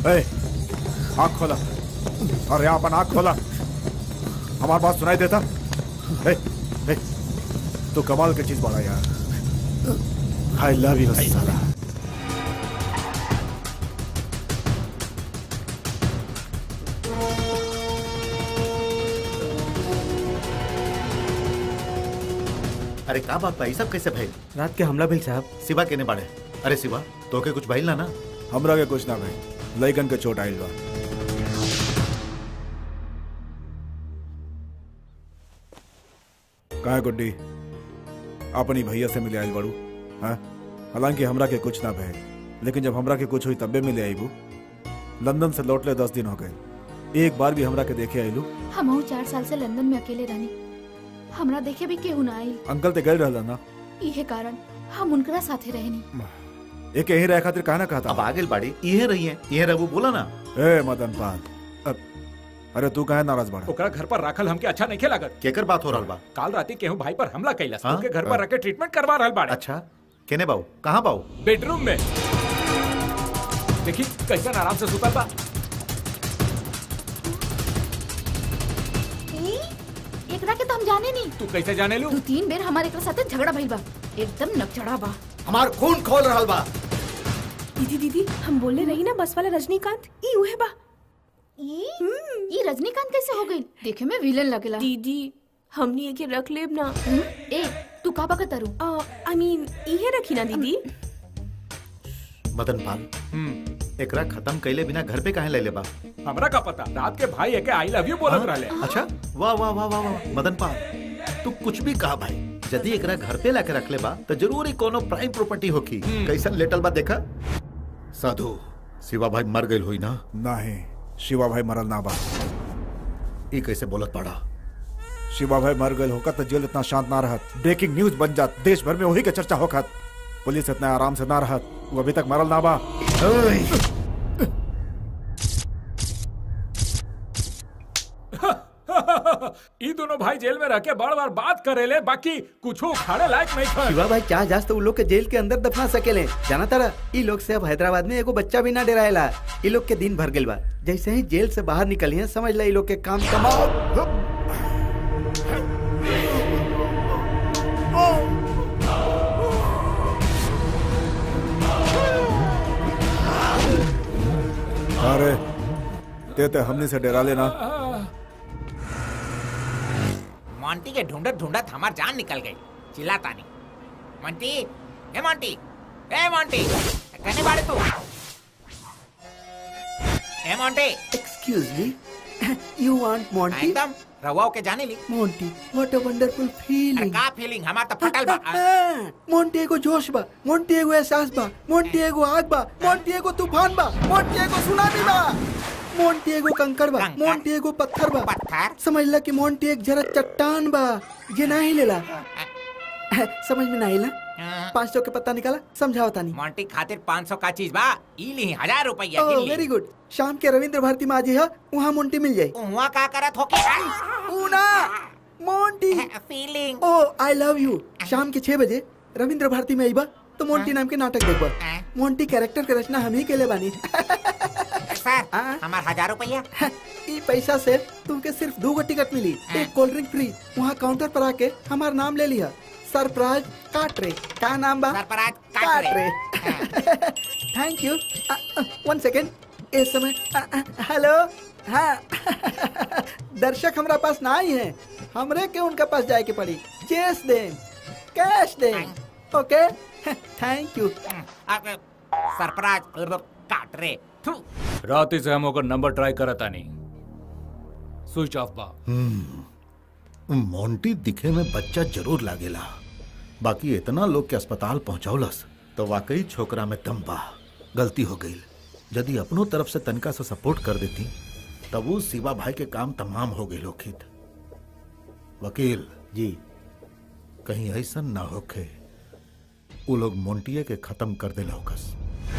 ए, आँख खोला अरे अपन आँख खोला हमारी बात सुनाई देता ए, ए, तू कमाल की चीज बड़ा यार आई लव यू साला अरे का बात भाई सब कैसे भाई रात के हमला भइल साहब शिवा केने बाड़े अरे शिवा तोके कुछ भाई ना ना हमरा के कुछ ना भाई लइकन के चोट आइल बा काहे गुड्डी अपनी भैया से मिले आइल बाड़ू हाँ हालांकि हमरा के कुछ ना भय लेकिन जब हमरा के कुछ हुई तब्बे मिले आईबू लंदन से लौटले दस दिन हो गए एक बार भी हमरा के देखे आइलू हम चार साल से लंदन में अकेले रहनी हमरा देखे भी केहू ना आइल अंकल ते गए रहला ना इहे कारण हम उनकरा साथे रहनी एक यहीं रह खातिर कहा ना कहता अब आगे बाड़ी इहे रही है इहे रहू बोला ना ए मदन पाल अब अरे तू काहे नाराज बाड़ा ओकरा घर पर राखल हमके अच्छा नहीं लागत केकर बात हो रहल बा काल राती केहू भाई पर हमला कैलस हाँ? ओके घर पर रख के ट्रीटमेंट करवा रहल बाड़े अच्छा केने बाऊ कहाँ बाऊ बेडरूम में देखी कैसन आराम से सुतल बा ई, एकरा के तो हम जाने नहीं तू कैसे जाने लू दो तीन बेर हमारे एकरा साथे झगड़ा भइल बा एकदम नकचड़ा बा हमार खून खोल रहल बा दीदी दीदी हम बोले रही ना बस वाला रजनीकांत ई उहे बा ई ई रजनीकांत कैसे हो गई देखे में विलेन लगेला दीदी हमनी एके रख लेब ना हम्म, ए तू का बका तरू आई मीन इहे रखी ना दीदी मदन पाल एकरा खत्म कैले बिना घर पे काहे ले ले बा हमरा का पता रात के भाई एके आई लव यू बोलत रहले अच्छा वाह वाह वाह वाह वाह मदन पाल तू कुछ भी कहा भाई यदि एकरा घर पे लाके रख ले बा तो जरूर ही कोनो प्राइम प्रॉपर्टी होखी कैसन लेटल बा देखा साधु शिवा भाई मर गइल होई ना नहीं शिवा भाई मरल ना बा ई कैसे बोलत पड़ा शिवा भाई मर गए होकर तो जेल इतना शांत ना रहत ब्रेकिंग न्यूज बन जात देश भर में वही के चर्चा होखत पुलिस इतना आराम से ना रहत वो अभी तक मरल ना बा ई दोनों भाई जेल में रह के बार बार बात करेले बाकी कुछ खाड़े लायक नहीं खा शिवा भाई चाह जास तो उ लोग के जेल के अंदर दफना सकेले जाना तारा ई लोग से अब हैदराबाद में एगो बच्चा भी ना डराएला ई लोग के दिन भर गेल बा जैसे ही जेल से बाहर निकली है समझ ला ई लोग के काम कमाओ अरे ते ते हमने से डरा लेना मोंटी के ढूंढत ढूंढत हमार जान निकल गई चिल्लाता नहीं मोंटी ए मोंटी ए मोंटी कहने बाड़े तू ए Monty excuse me you want Monty एकदम रवाओ के जाने ली मोंटी व्हाट अ वंडरफुल अरे फीलिंग का फीलिंग हमार तो फटल बा मोंटी एगो जोश बा मोंटी एगो एहसास बा मोंटी एगो आग बा मोंटी एगो तूफान बा मोंटी एगो सुनामी बा मोंटी एगो कंकड़ बा कंकड़? मोंटी एगो पत्थर बा पत्थर समझ ला कि मोंटी एक जरा चट्टान बा जे ना हिलेला समझ में ना आइला हाँ। पाँच सौ के पत्ता निकाला समझाओ तानी मोंटी खातिर 500 का चीज बा ई ली हजार रुपया ओह गिन ली वेरी गुड शाम के रविंद्र भारती में आज है वहाँ मोंटी मिल जाए उहाँ का करत होके ऊना Monty feeling oh I love you शाम के छह बजे रविंद्र भारती में आईबा तो मोंटी नाम के नाटक देखबा हाँ। मोंटी कैरेक्टर के रचना हम ही के ले बानी सर हाँ। हमार हजार रुपया ई पैसा से तुमके सिर्फ दो गो टिकट मिली एक कोल्ड ड्रिंक फ्री वहाँ काउंटर पर आके हमार नाम ले लिया सरप्राइज काट रे का नाम बा सरपराज काट काट रे रे थैंक यू वन सेकेंड इस समय हेलो हाँ दर्शक हमरा पास ना आई है हमरे के उनके पास जाए के पड़ी चेस दे कैश दे ओके थैंक यू सरपराज काट रे थू रात से हम ओकर नंबर ट्राई करत आनी स्विच ऑफ बा मोंटी दिखे में बच्चा जरूर लागेला बाकी इतना लोग के अस्पताल पहुंचौलस तो वाकई छोकरा में दम बा गलती हो गई यदि अपनों तरफ से तनका से सपोर्ट कर देती तब वो शिवा भाई के काम तमाम हो गए लोखित वकील जी कहीं ऐसा ना होखे वो लोग मोंटिया के खत्म कर दे लौकस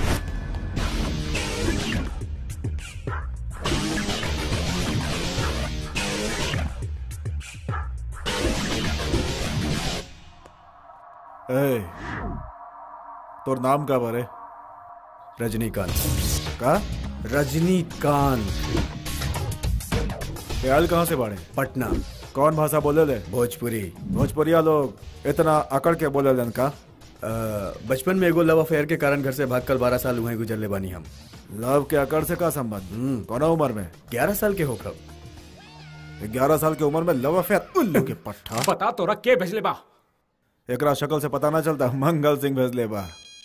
ए तोर नाम का बारे रजनीकांत का रजनीकांत ख्याल कहाँ से बाड़े पटना कौन भाषा बोले ले भोजपुरी भोजपुरिया लोग इतना अकड़ के बोले लन का अ, बचपन में एगो लव अफेयर के कारण घर से भागकर बारह साल हुए गुजरले बानी हम लव के अकड़ से का संबंध कौन उम्र में ग्यारह साल के हो कब ग्यारह साल की उम्र में लव अफेयर उल्लू के पट्टा बता तोरा के भेजले बा एकरा शक्ल से पता ना चलता मंगल सिंह भेजले बा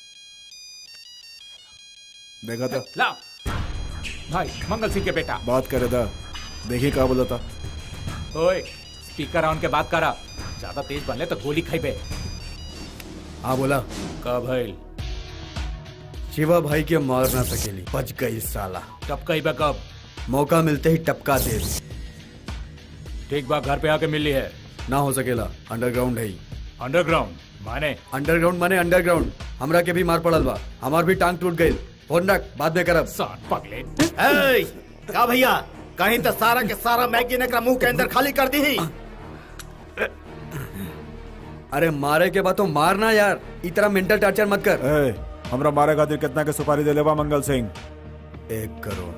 देखा था ला भाई मंगल सिंह के बेटा बात करे था देखी का बोला था ओए स्पीकर ऑन के बात करा ज्यादा तेज बनले तो गोली खाइबे हाँ बोला का भइल शिवा भाई के मार ना सकेली बच गई साला कब कहिबे कब मौका मिलते ही टपका दे ठीक बा घर पे आके मिली है ना हो सकेला अंडरग्राउंड है ही। अंडरग्राउंड माने अंडरग्राउंड माने अंडरग्राउंड हमरा के भी मार पड़ल बा हमार भी टांग टूट गई फोन रख बाद में करब सात पगले ए, का भैया कहीं तो सारा के सारा मैगजीन एकरा मुंह के अंदर खाली कर दी अरे मारे के बाद तो मारना यार इतना मेंटल टॉर्चर मत कर ए, हमरा मारे खातिर कितना के सुपारी दे लेबा मंगल सिंह एक करोड़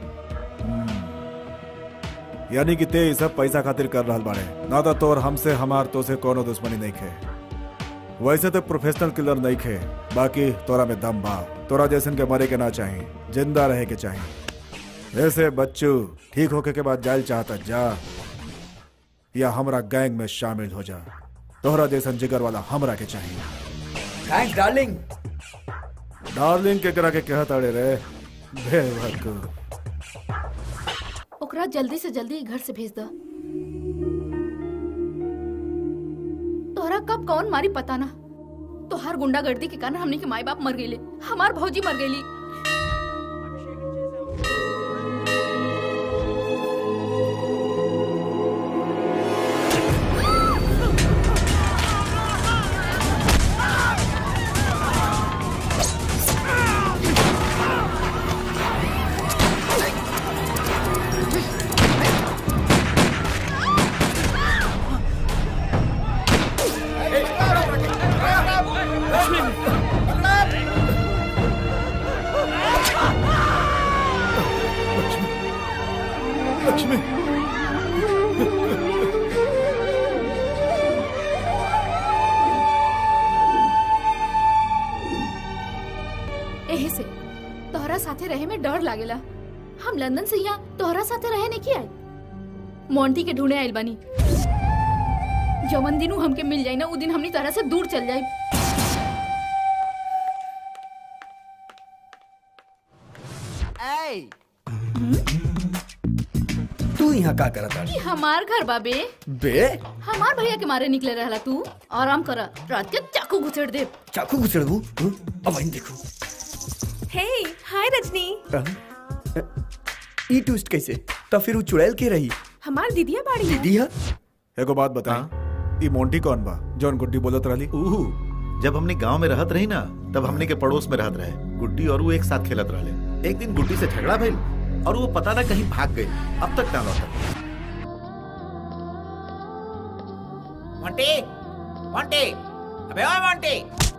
यानी कि ते ई सब पैसा खातिर कर रहल बाड़े ना तो तोर हमसे हमार तो से कोनो दुश्मनी नहीं खे वैसे तो प्रोफेशनल किलर नहीं खे बाकी तोरा में दम बा तोरा जैसन के मरे के ना चाही जिंदा रहे के चाही ऐसे बच्चू ठीक होके के बाद जायल चाहता जा या हमरा गैंग में शामिल हो जा तोहरा जैसन जिगर वाला हमरा के चाहिए थैंक्स डार्लिंग डार्लिंग के करा के कहत अड़े रे बेवकूफ ओकरा जल्दी से जल्दी घर से भेज दो तोहरा कब कौन मारी पता ना तोहार गुंडागर्दी के कारण हमने के माई बाप मर गईले हमार भौजी मर गईली लक्ष्मी एही से तोहरा साथे रहे में डर लागेला हम लंदन से यहाँ तोहरा साथे रहे नहीं किया मोंटी के ढूंढे आइल बानी जवन दिनू हमके मिल जाई ना उ दिन हमनी तोहरा से दूर चल जाई तू यहाँ का करत ई हमार घर बाबे बे हमार भैया के मारे निकले रहला तू आराम कर रात के चाकू घुसेड़ दे चाकू घुसड़बू अब वहीं देखो हे हाय रजनी ई ट्विस्ट कैसे तो फिर वो चुड़ैल के रही हमार दीदिया बाड़ी है। दीदी है एगो बात बता ई मोंटी कौन बा जौन गुड्डी बोलत रहली ऊहू जब हमने गांव में रहत रही ना तब हमने के पड़ोस में रहत रहे गुड्डी और वो एक साथ खेलत रहे एक दिन गुड्डी से झगड़ा भइल और वो पता ना कहीं भाग गई अब तक ना लौटल मोंटी मोंटी अबे ओए मोंटी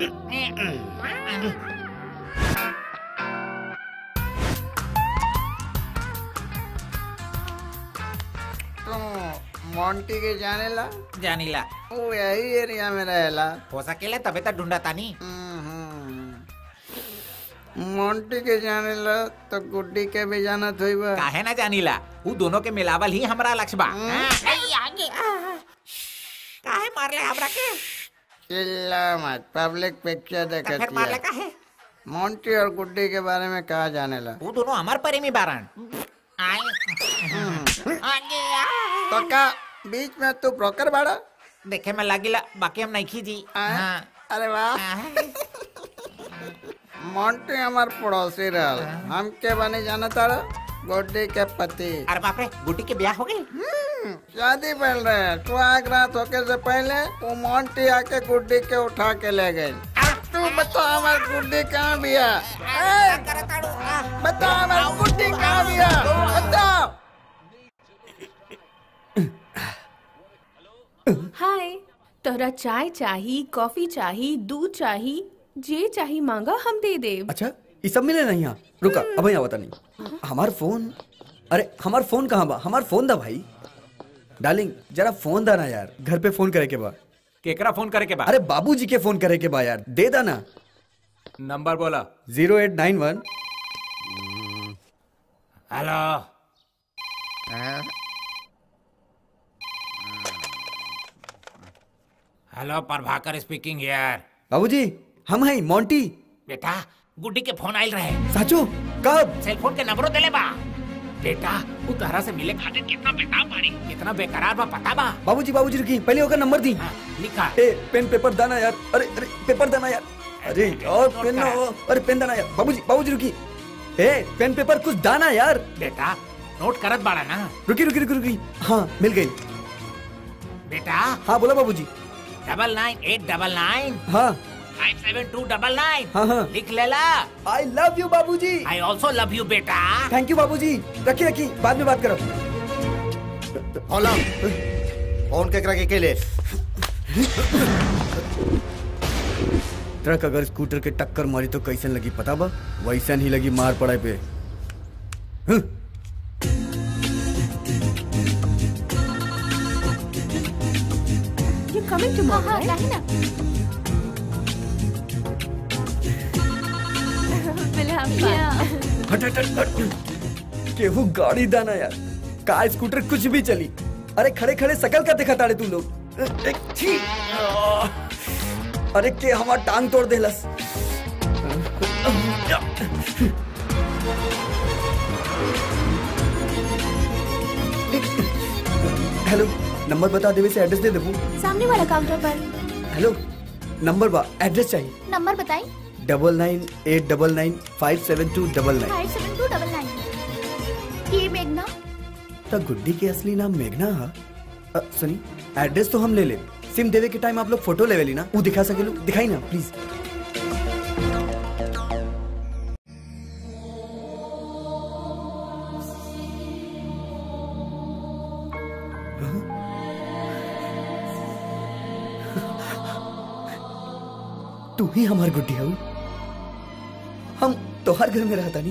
तुम मोंटी के जाने ला जानीला वो यही एरिया में रहेला हो सकेला तबे तो ढूंढा तानी मोंटी के जाने ला तो गुड्डी के भी जाना थोइबा काहे ना जानीला वो दोनों के मिलावल ही हमरा लक्ष्य बा हाँ, आई, आगे काहे मारले हमरा के चिल्ला मत पब्लिक पिक्चर तो फिर देखती मारले है काहे मोंटी और गुड्डी के बारे में कहा जाने ला वो दोनों हमार प्रेमी बारन आई आगे आ। तो का बीच में तू ब्रोकर बाड़ा देखे में लागिला बाकी हम नहीं खींची हाँ। अरे वाह मोंटी हमार पड़ोसी रहल हम के बने जाना तारा गुड्डी के पति अरे बाप रे गुड्डी के ब्याह हो गई शादी पहल रहे सुहाग रात होके से पहले वो मोंटी आके गुड्डी के उठा के ले गए तू बता हमार गुड्डी कहाँ बिया ए, बता हमार गुड्डी कहाँ बिया बताओ हाय तोरा चाय चाही कॉफी चाही दूध चाही जे चाही मांगा हम दे देब अच्छा ये सब मिले नहीं यहाँ रुका अब यहाँ बता नहीं हमार फोन अरे हमार फोन कहाँ बा हमार फोन दा भाई डार्लिंग जरा फोन दा ना यार घर पे फोन करे के बा केकरा फोन करे के बाद अरे बाबूजी के फोन करे के बा यार दे दा ना नंबर बोला zero eight nine one hello hello Prabhakar speaking here बाबूजी हम हैं मोंटी बेटा गुड्डी के फोन आइल रहे साचो कब सेल फोन के नंबरो देले बा बेटा उ तहरा से मिले खातिर कितना बेताब बाड़ी कितना बेकरार बा पता बा बाबूजी बाबूजी रुकी पहले होकर नंबर दी हाँ, लिखा ए पेन पेपर दाना यार अरे अरे पेपर दाना यार अरे यार पेन ना हो अरे पेन दाना यार बाबूजी बाबूजी रुकी ए पेन पेपर कुछ दाना यार बेटा नोट करत बाड़ा ना रुकी रुकी रुकी रुकी हाँ मिल गई बेटा हाँ बोला बाबूजी double nine eight double nine हाँ five seven two double nine हाँ हाँ लिख लेला आई लव यू बाबूजी आई ऑल्सो लव यू बेटा थैंक यू बाबूजी रखी रखी बाद में बात करो होला फोन केकरा के केले ट्रक अगर स्कूटर के टक्कर मारी तो कैसन लगी पता बा वैसन ही लगी मार पड़े पे हं। You coming tomorrow, हाँ right? काहे ना We'll have fun. Yeah. हट हट हट हट केहू गाड़ी दाना यार का स्कूटर कुछ भी चली अरे खड़े खड़े सकल का देखा ताड़े तू लोग ए, छी। अरे के हमार टांग तोड़ देलस हेलो नंबर बता देवे से एड्रेस दे देबू सामने वाला काउंटर पर हेलो नंबर बा एड्रेस चाहिए नंबर बताई double nine eight double nine five seven two double nine five seven two double nine ये मेघना तो गुड्डी के असली नाम मेघना हा अ, सुनी एड्रेस तो हम ले ले सिम देवे के टाइम आप लोग फोटो लेवे ली ना वो दिखा सके लोग दिखाई ना प्लीज तू ही हमार गुड्डी हो हम तोहार घर में रहता नहीं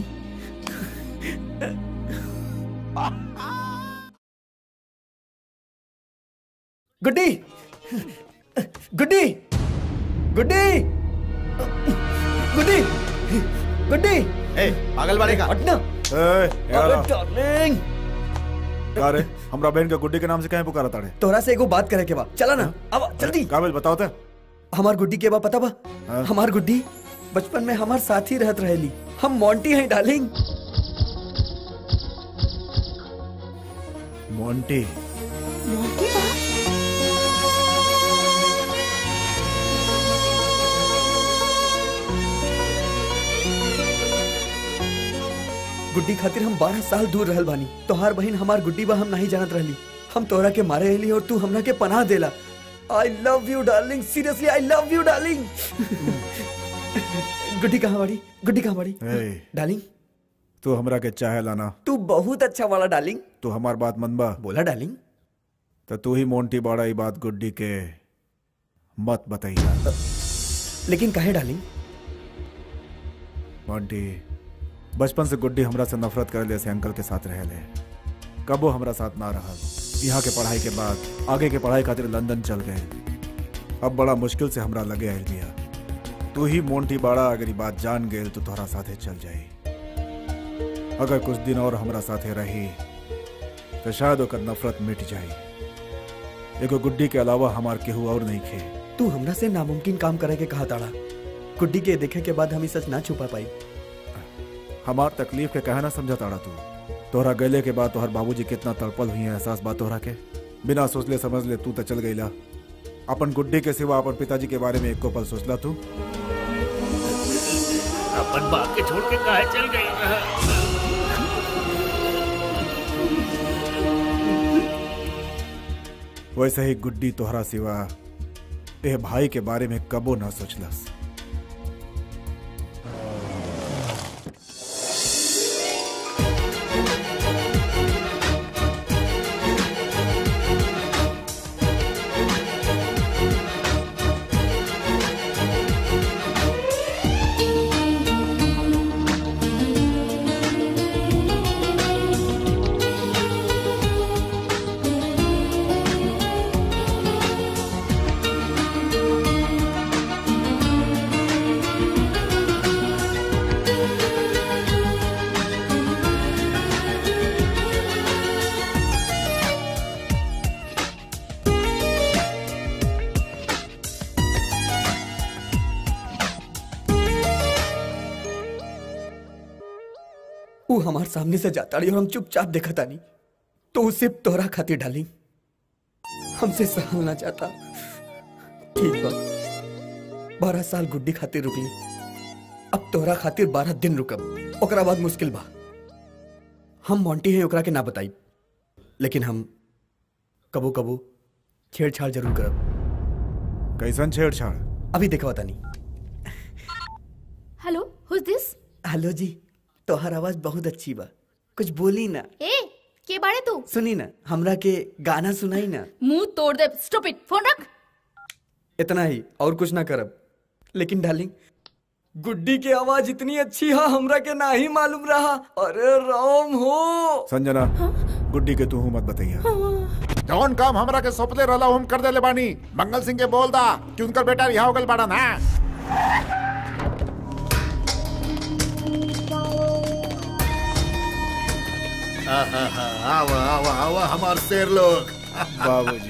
गुड्डी गुड्डी गुड्डी गुड्डी गुड्डी ए पागल बाड़े का हटना ए, अरे यारा, डार्लिंग का रे हमरा बहन के गुड्डी के नाम से कहीं पुकारा ताड़े तोरा से एगो बात करे के बा चला ना अब जल्दी काबिल बताओ ते हमार गुड्डी के बा पता बा हाँ? हमार गुड्डी बचपन में हमार साथ ही रहत रहेली हम मोंटी हैं डार्लिंग मोंटी गुड्डी खातिर हम बारह साल दूर रहल बानी तोहार बहन हमार गुड्डी बा हम नहीं जानत रहली हम तोरा के मारे रहली और तू हमरा के पनाह देला I love you darling seriously I love you darling Guddi कहाँ बाड़ी गुड्डी कहाँ बाड़ी ए, डार्लिंग तू हमरा के चाहे लाना तू बहुत अच्छा वाला डार्लिंग तू हमार बात मनबा बोला डार्लिंग तो तू ही मोंटी बाड़ा ई बात गुड्डी के मत बताइया लेकिन काहे डार्लिंग मोंटी बचपन से गुड्डी हमरा से नफरत करे ले से अंकल के साथ रह ले कबो हमरा साथ ना रहा यहाँ के पढ़ाई के बाद आगे के पढ़ाई खातिर लंदन चल गए अब बड़ा मुश्किल से हमरा लगे आयल बिया तू ही मोंटी बाड़ा अगर ये बात जान गए तो तोहरा साथे चल जाई अगर कुछ दिन और हमरा साथे रही तो शायद ओकर नफरत मिट जाई एगो गुड्डी के अलावा हमार केहू और नहीं खे तू हमरा से नामुमकिन काम करे के कहा ताड़ा गुड्डी के देखे के बाद हम ई सच ना छुपा पाई हमार तकलीफ के कहे ना समझा ताड़ा तू तोहरा गले के बाद तोहर बाबूजी कितना तड़पल हुई है एहसास बात तोहरा के बिना सोचले समझ ले तू तो चल गईला अपन गुड्डी के सिवा अपन पिताजी के बारे में एको पल सोचला तू अपन बाप के छोड़ के काहे चल गई वैसे ही गुड्डी तोहरा सिवा ए भाई के बारे में कबो ना सोचलस वो हमारे सामने से जाता रही और हम चुपचाप देखा तानी तो वो सिर्फ तोहरा खातिर डाली हमसे सहल ना चाहता ठीक बा बारह साल गुड्डी खातिर रुकली अब तोहरा खातिर बारह दिन रुकब ओकरा बाद मुश्किल बा हम मोंटी है ओकरा के ना बताई लेकिन हम कबो कबो छेड़छाड़ जरूर करब कैसन छेड़छाड़ अभी देखा तानी हेलो हुज दिस हेलो जी तोहर आवाज बहुत अच्छी बा कुछ बोली ना ए के बाड़े तू सुनी ना हमरा के गाना सुनाई ना मुंह तोड़ दे स्टॉप इट फोन रख इतना ही और कुछ ना करब लेकिन डार्लिंग गुड्डी की आवाज इतनी अच्छी है हमरा के ना ही मालूम रहा अरे राम हो संजना गुड्डी के तू मत बताइए जौन काम हमरा के सौंपले रहला हम कर देले बानी मंगल सिंह के बोल दा कि उनकर बेटा रिहा हो गल बाड़ा ना आवा आवा आवा हमार शेर लोग बाबूजी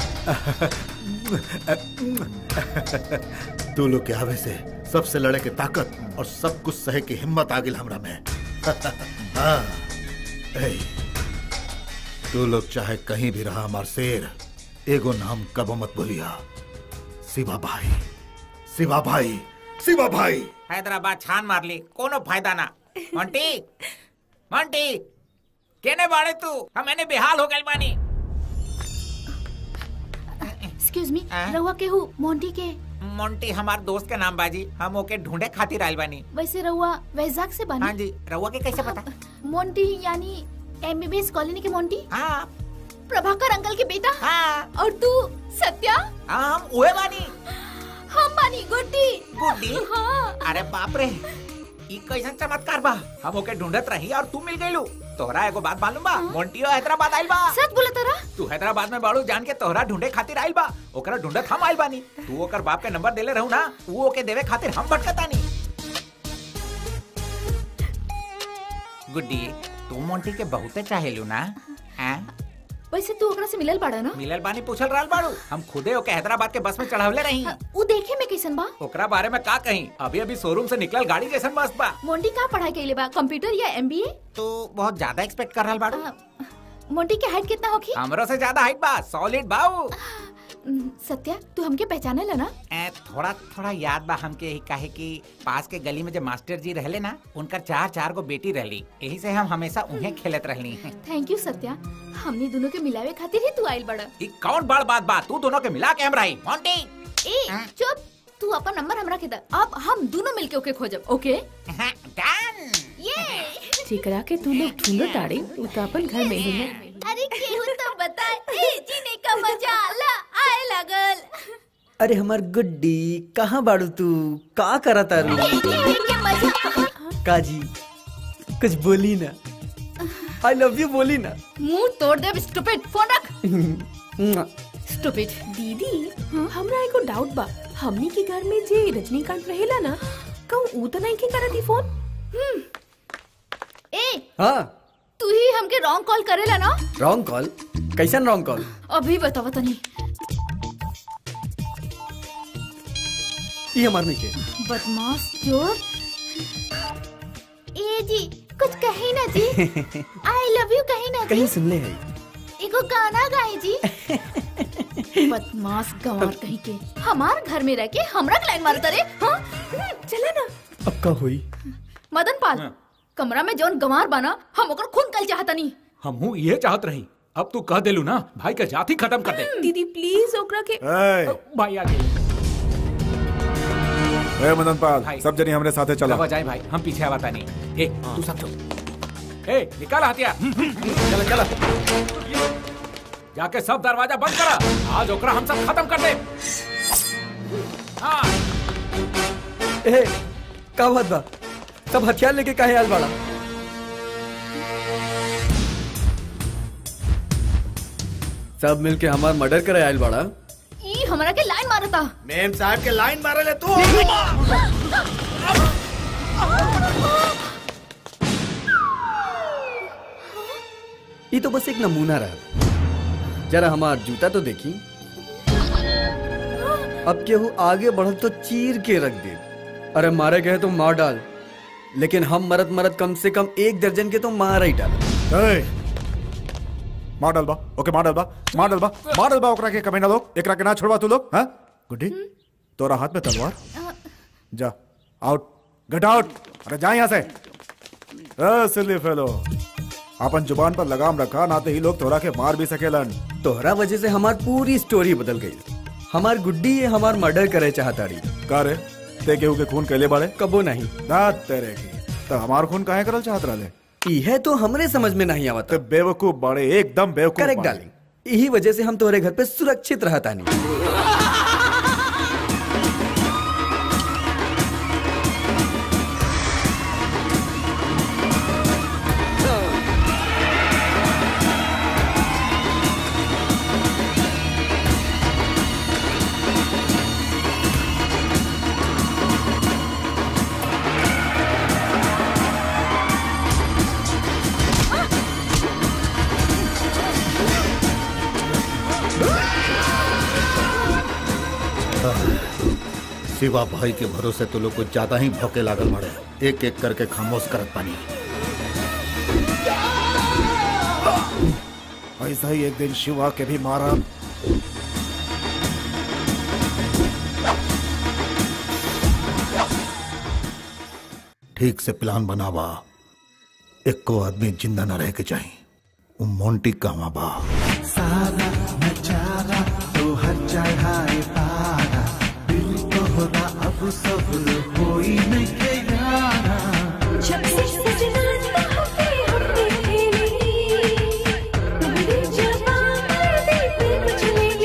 तू लोग के आवे से सबसे लड़े के ताकत और सब कुछ सहे की हिम्मत आ गई हमरा में हाँ, ए, तू लोग चाहे कहीं भी रहा हमार शेर एगो नाम कबो मत बोलिया शिवा भाई शिवा भाई शिवा भाई हैदराबाद छान मार ली कोनो फायदा ना मोंटी मोंटी केने बाड़े तू हम मैंने बेहाल हो गइल बानी एक्सक्यूज मी रहुआ के हूँ मोंटी के मोंटी हमार दोस्त के नाम बाजी हम ओके ढूंढे खातिर आइल बानी वैसे रहुआ वैजाग से बनी हाँ जी रहुआ के कैसे पता मोंटी यानी एमबीबीएस कॉलोनी के मोंटी हाँ प्रभाकर अंकल के बेटा हाँ और तू सत्या हाँ हम उहे बानी हम बानी गुड्डी गुड्डी हाँ अरे बाप रे ई कैसन चमत्कार बा हम ओके ढूंढत रही और तू मिल गइलू तोहरा एगो बात मालूम बा मोंटियो हैदराबाद आइल बा सच बोला तारा तू हैदराबाद में बाड़ू जान के तोहरा ढूंढे खातिर आइल बा ओकरा ढूंढत हम आइल बानी तू ओकर बाप के नंबर देले रहू ना वो ओके देवे खातिर हम भटकतानी गुड्डी तू मोंटी के बहुते चाहेलू ना हैं वैसे तू ओकरा से मिलल बाड़ा ना मिलल बानी पूछल रहल बाड़ू हम खुदे ओके हैदराबाद के बस में चढ़ावले रही उ देखे में कैसन बा ओकरा बारे में का कहीं अभी अभी शोरूम से निकलल गाड़ी जैसन मस्त बा मोंटी का पढ़ाई कैले बा कंप्यूटर या एमबीए तो बहुत ज्यादा एक्सपेक्ट कर रहल बाड़ू मोंटी के हाइट कितना होगी हमरो से ज्यादा हाइट बा सॉलिड बाऊ सत्या तू हमके पहचाने ला ना ए, थोड़ा थोड़ा याद बा हमके ही काहे कि पास के गली में जो मास्टर जी रहले ना उनकर चार चार गो बेटी रहली यही से हम हमेशा उन्हें खेलत रहली थैंक यू सत्या हमने दोनों के मिलावे खातिर ही तू आइल बड़ा ई कौन बड़ बात बा तू दोनों के मिला के हम रही मोंटी ए चुप तू अपन नंबर हमरा के दा अब हम दोनों मिलके ओके खोजब ओके डन ये जेकरा के तू लोग ढूंढो ताड़े उ तो अपन घर में ही है अरे केहू तो बता ए जीने का मजा ला आए लगल अरे हमार गुड्डी कहाँ बाड़ू तू का करा तारू जीने के मजा काजी कुछ बोली ना आई लव यू बोली ना मुंह तोड़ दे स्टूपिड फोन रख स्टूपिड दीदी हमरा एगो डाउट बा हमनी के घर में जे रजनीकांत रहेला ना कहूँ ऊ तो नहीं के करती फोन ए हाँ तू ही हमके रॉन्ग कॉल करेला ना रॉन्ग कॉल कैसन रॉन्ग कॉल अभी बतावा तनी ये हमार नहीं के बदमाश चोर ए जी कुछ कही ना जी आई लव यू कही ना कहीं जी सुन ले है एगो गाना गाए जी बदमाश गंवार कहीं के हमार घर में रह के हमरा के लाइन मारता रे हाँ चला ना अब का हुई मदन पाल कमरा में जौन गंवार बना हम ओकर खून कल चाहता नहीं हमहू ये चाहत रही अब तू कह देलू ना भाई का जाति खत्म कर दे दीदी प्लीज ओकरा के ए, भाई आ गए ए मदन पाल भाई। सब जनी हमरे साथे चला चला जाए भाई हम पीछे आवाता नहीं ए तू सब चुप ए निकाल हथियार चला चला जाके सब दरवाजा बंद करा आज ओकरा हम सब खत्म कर दे हाँ ए का बात बा सब हथियार लेके काहे आल बाड़ा सब मिलके हमार मर्डर करे आयल बाड़ा ई हमरा के लाइन मारता मेम साहब के लाइन मारे ले तू ये तो बस एक नमूना रहा जरा हमार जूता तो देखी अब केहू आगे बढ़ल तो चीर के रख दे अरे मारे गए तो मार डाल लेकिन हम मरद मरद कम से कम एक दर्जन के तो मार ही डाल ए, मार डालबा ओके मार डालबा मार डालबा मार डालबा ओकरा के कमीना लोग एकरा के ना छोड़वा तू लोग हाँ गुड्डी तोरा हाथ में तलवार जा आउट गेट आउट अरे जा यहाँ से ए सिली फेलो अपन जुबान पर लगाम रखा ना तो ही लोग तोरा के मार भी सकेलन तोहरा वजह से हमार पूरी स्टोरी बदल गई हमार गुड्डी ये हमार मर्डर करे चाहता रही का रे ते केहू के खून कैले बाड़े कबो नहीं ना तेरे की तो हमार खून काहे करल चाहत रहले यह तो हमरे समझ में नहीं आवता बेवकूफ बाड़े एकदम बेवकूफ करेक्ट बाड़े। डार्लिंग यही वजह से हम तोहरे घर पे सुरक्षित रहता नहीं शिवा भाई के भरोसे तो लोग कुछ ज्यादा ही भौके लागल बड़े एक एक करके खामोश करत पानी ऐसा ही एक दिन शिवा के भी मारा ठीक से प्लान बनावा एक को आदमी जिंदा न रह के चाहिए वो मोंटी कहवा बा सारा नचारा तो हर चढ़ाए पारा दिल को होता अब सब कोई नहीं के यारा जब से सजना चाहते हमने तेरी तुम्हारी जबान पर देते कुछ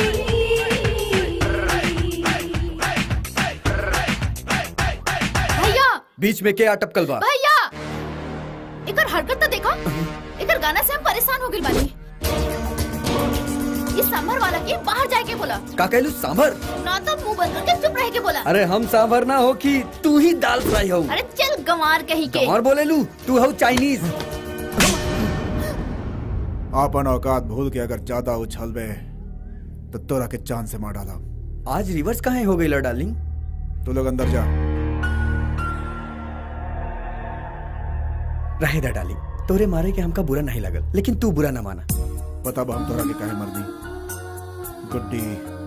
भैया बीच में क्या अटपकल बा भैया एकर हरकत तो देखो एकर गाना से हम परेशान हो गइल बानी इस सांभर वाला के बाहर जाए के बोला का कहलू सांभर ना तो मुंह बंद करके चुप रह के बोला अरे हम सांभर ना हो कि तू ही दाल फ्राई हो अरे चल गंवार कहीं के और बोले लू तू हो चाइनीज आपन औकात भूल के अगर ज्यादा उछलबे तो तोरा के चांद से मार डाला आज रिवर्स कहाँ हो गई डार्लिंग तू लोग अंदर जा रहे दा डार्लिंग तोरे मारे के हमका बुरा नहीं लगल लेकिन तू बुरा ना माना पता बा हम तोरा के काहे मरनी गुड्डी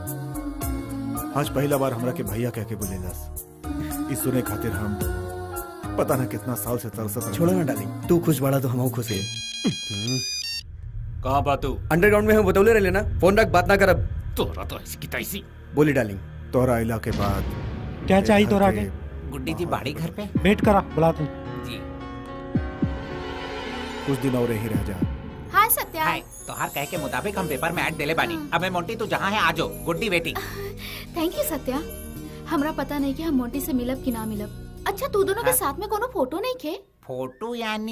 आज पहला बार हमरा के भैया कह के बोलेलस इस सुने खातिर हम पता ना कितना साल से तरसत रहनी। छोड़ो ना डार्लिंग तू खुश बड़ा तो हम खुश है कहाँ बातू अंडरग्राउंड में हम बतौले रहे ना फोन रख बात ना करब तोरा तो ऐसी की तैसी बोली डार्लिंग तोरा इला के बाद क्या चाहिए तोरा के गुड्डी जी बाड़ी घर पे वेट करा बुला तू जी कुछ दिन और ही रह जा हाय सत्या हाय तोहार कहे के मुताबिक हम पेपर में ऐड देले बानी अब मैं मोंटी तू जहाँ है आजो गुड्डी बेटी थैंक यू सत्या हमरा पता नहीं कि हम मोंटी से मिलब कि ना मिलब अच्छा तू दोनों के साथ में कोनो फोटो नहीं खे फोटो यानी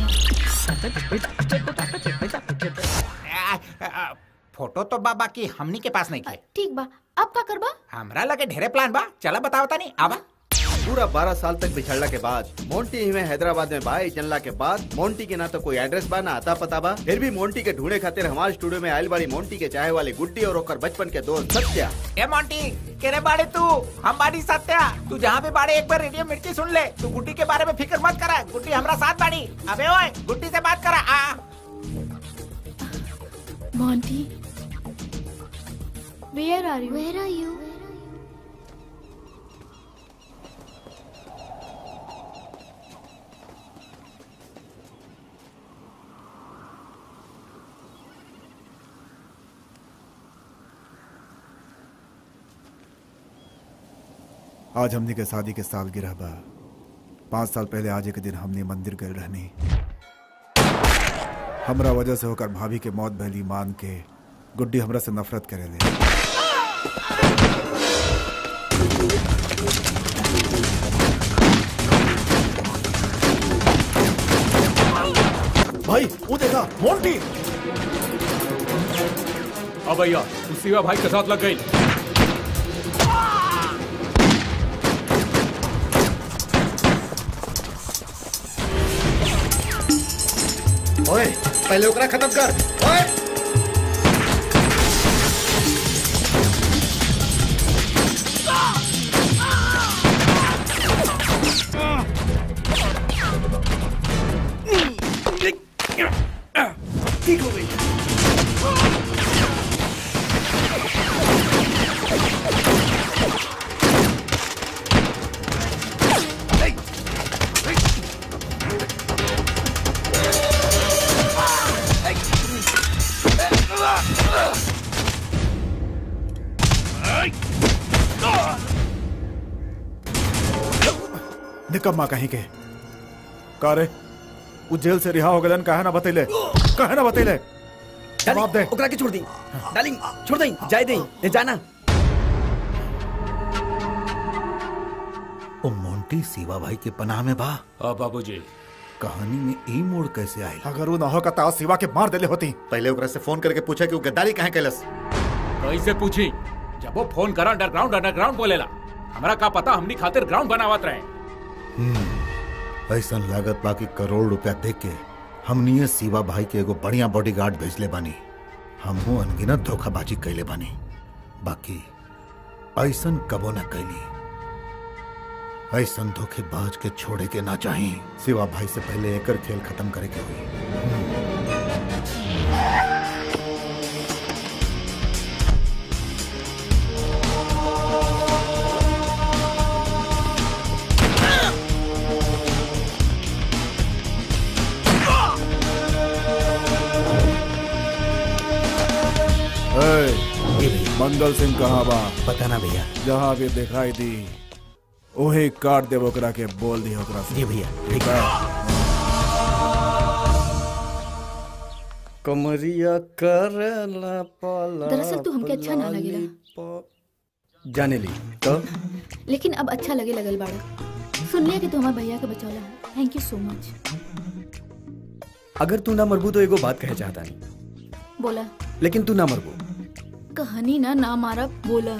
आ, आ, आ, फोटो तो बाबा की हमनी के पास नहीं है ठीक बा अब का करबा हमरा लगे ढेरे प्लान बा चला बताओ तानी आवा पूरा बारह साल तक बिछड़ला के बाद मोंटी ही में हैदराबाद में बाई जनला के बाद मोंटी के ना तो कोई एड्रेस बा ना आता पता बा फिर भी मोंटी के ढूंढे खातिर हमारे स्टूडियो में आयल बाड़ी मोंटी के चाहे वाली गुड्डी और ओकर बचपन के दोस्त सत्या ए मोंटी केरे बाड़े तू हम बाड़ी सत्या तू जहाँ भी बाड़े एक बार रेडियो मिर्ची सुन ले तू गुड्डी के बारे में फिक्र मत करा गुड्डी हमरा साथ बाड़ी अबे ओए गुड्डी से बात करा आ Monty where are you where are you आज हमने के शादी के साल गिरह बा पाँच साल पहले आज एक दिन हमने मंदिर गए रहनी हमरा वजह से होकर भाभी के मौत भैली मान के गुड्डी हमरा से नफरत करे ले भाई वो देखा मोंटी अब भैया तू शिवा भाई के साथ लग गई ओए पहले ओकरा खत्म कर ओए निकम्मा कहीं के का रे वो जेल से रिहा हो गलन काहे ना बतैले काहे ना बतैले जवाब दे ओकरा के छोड़ दी डार्लिंग छोड़ दई जाए दई ले जाना ओ मोंटी सीवा भाई के पनाह में बा हाँ बाबूजी कहानी में ई मोड़ कैसे आई अगर वो ना हो का ताव सिवा के मार देले होती पहले ओकरा से फोन करके पूछा कि वो गद्दारी काहे कैलस कैसे पूछी जब वो फोन करा अंडरग्राउंड अंडरग्राउंड बोलेला हमरा का पता हमनी खातिर ग्राउंड बनावत रहे ऐसा लागत बा कि करोड़ रुपया दे के हमनिए सीवा भाई के एगो बढ़िया बॉडीगार्ड भेजले बानी हमहू अनगिनत धोखाबाजी कैले बानी बाकी ऐसन कबो न कैली ऐसन धोखेबाज के छोड़े के ना चाही सिवा भाई से पहले एकर खेल खत्म करे के हुई ए, मंगल सिंह कहाँ बा पता ना भैया जहाँ भी दिखाई दी ओहे काट दे ओकरा के बोल दी ओकरा से जी भैया ठीक है कमरिया करला पाला दरअसल तू हमके अच्छा ना लगेला जाने ली तो लेकिन अब अच्छा लगे लगल बाड़ा सुन लिया कि तू हमारे भैया के बचौला है थैंक यू सो मच अगर तू ना मरबू तो एगो बात कहे चाहता नहीं बोला लेकिन तू ना मरबू कहानी ना ना मारा बोला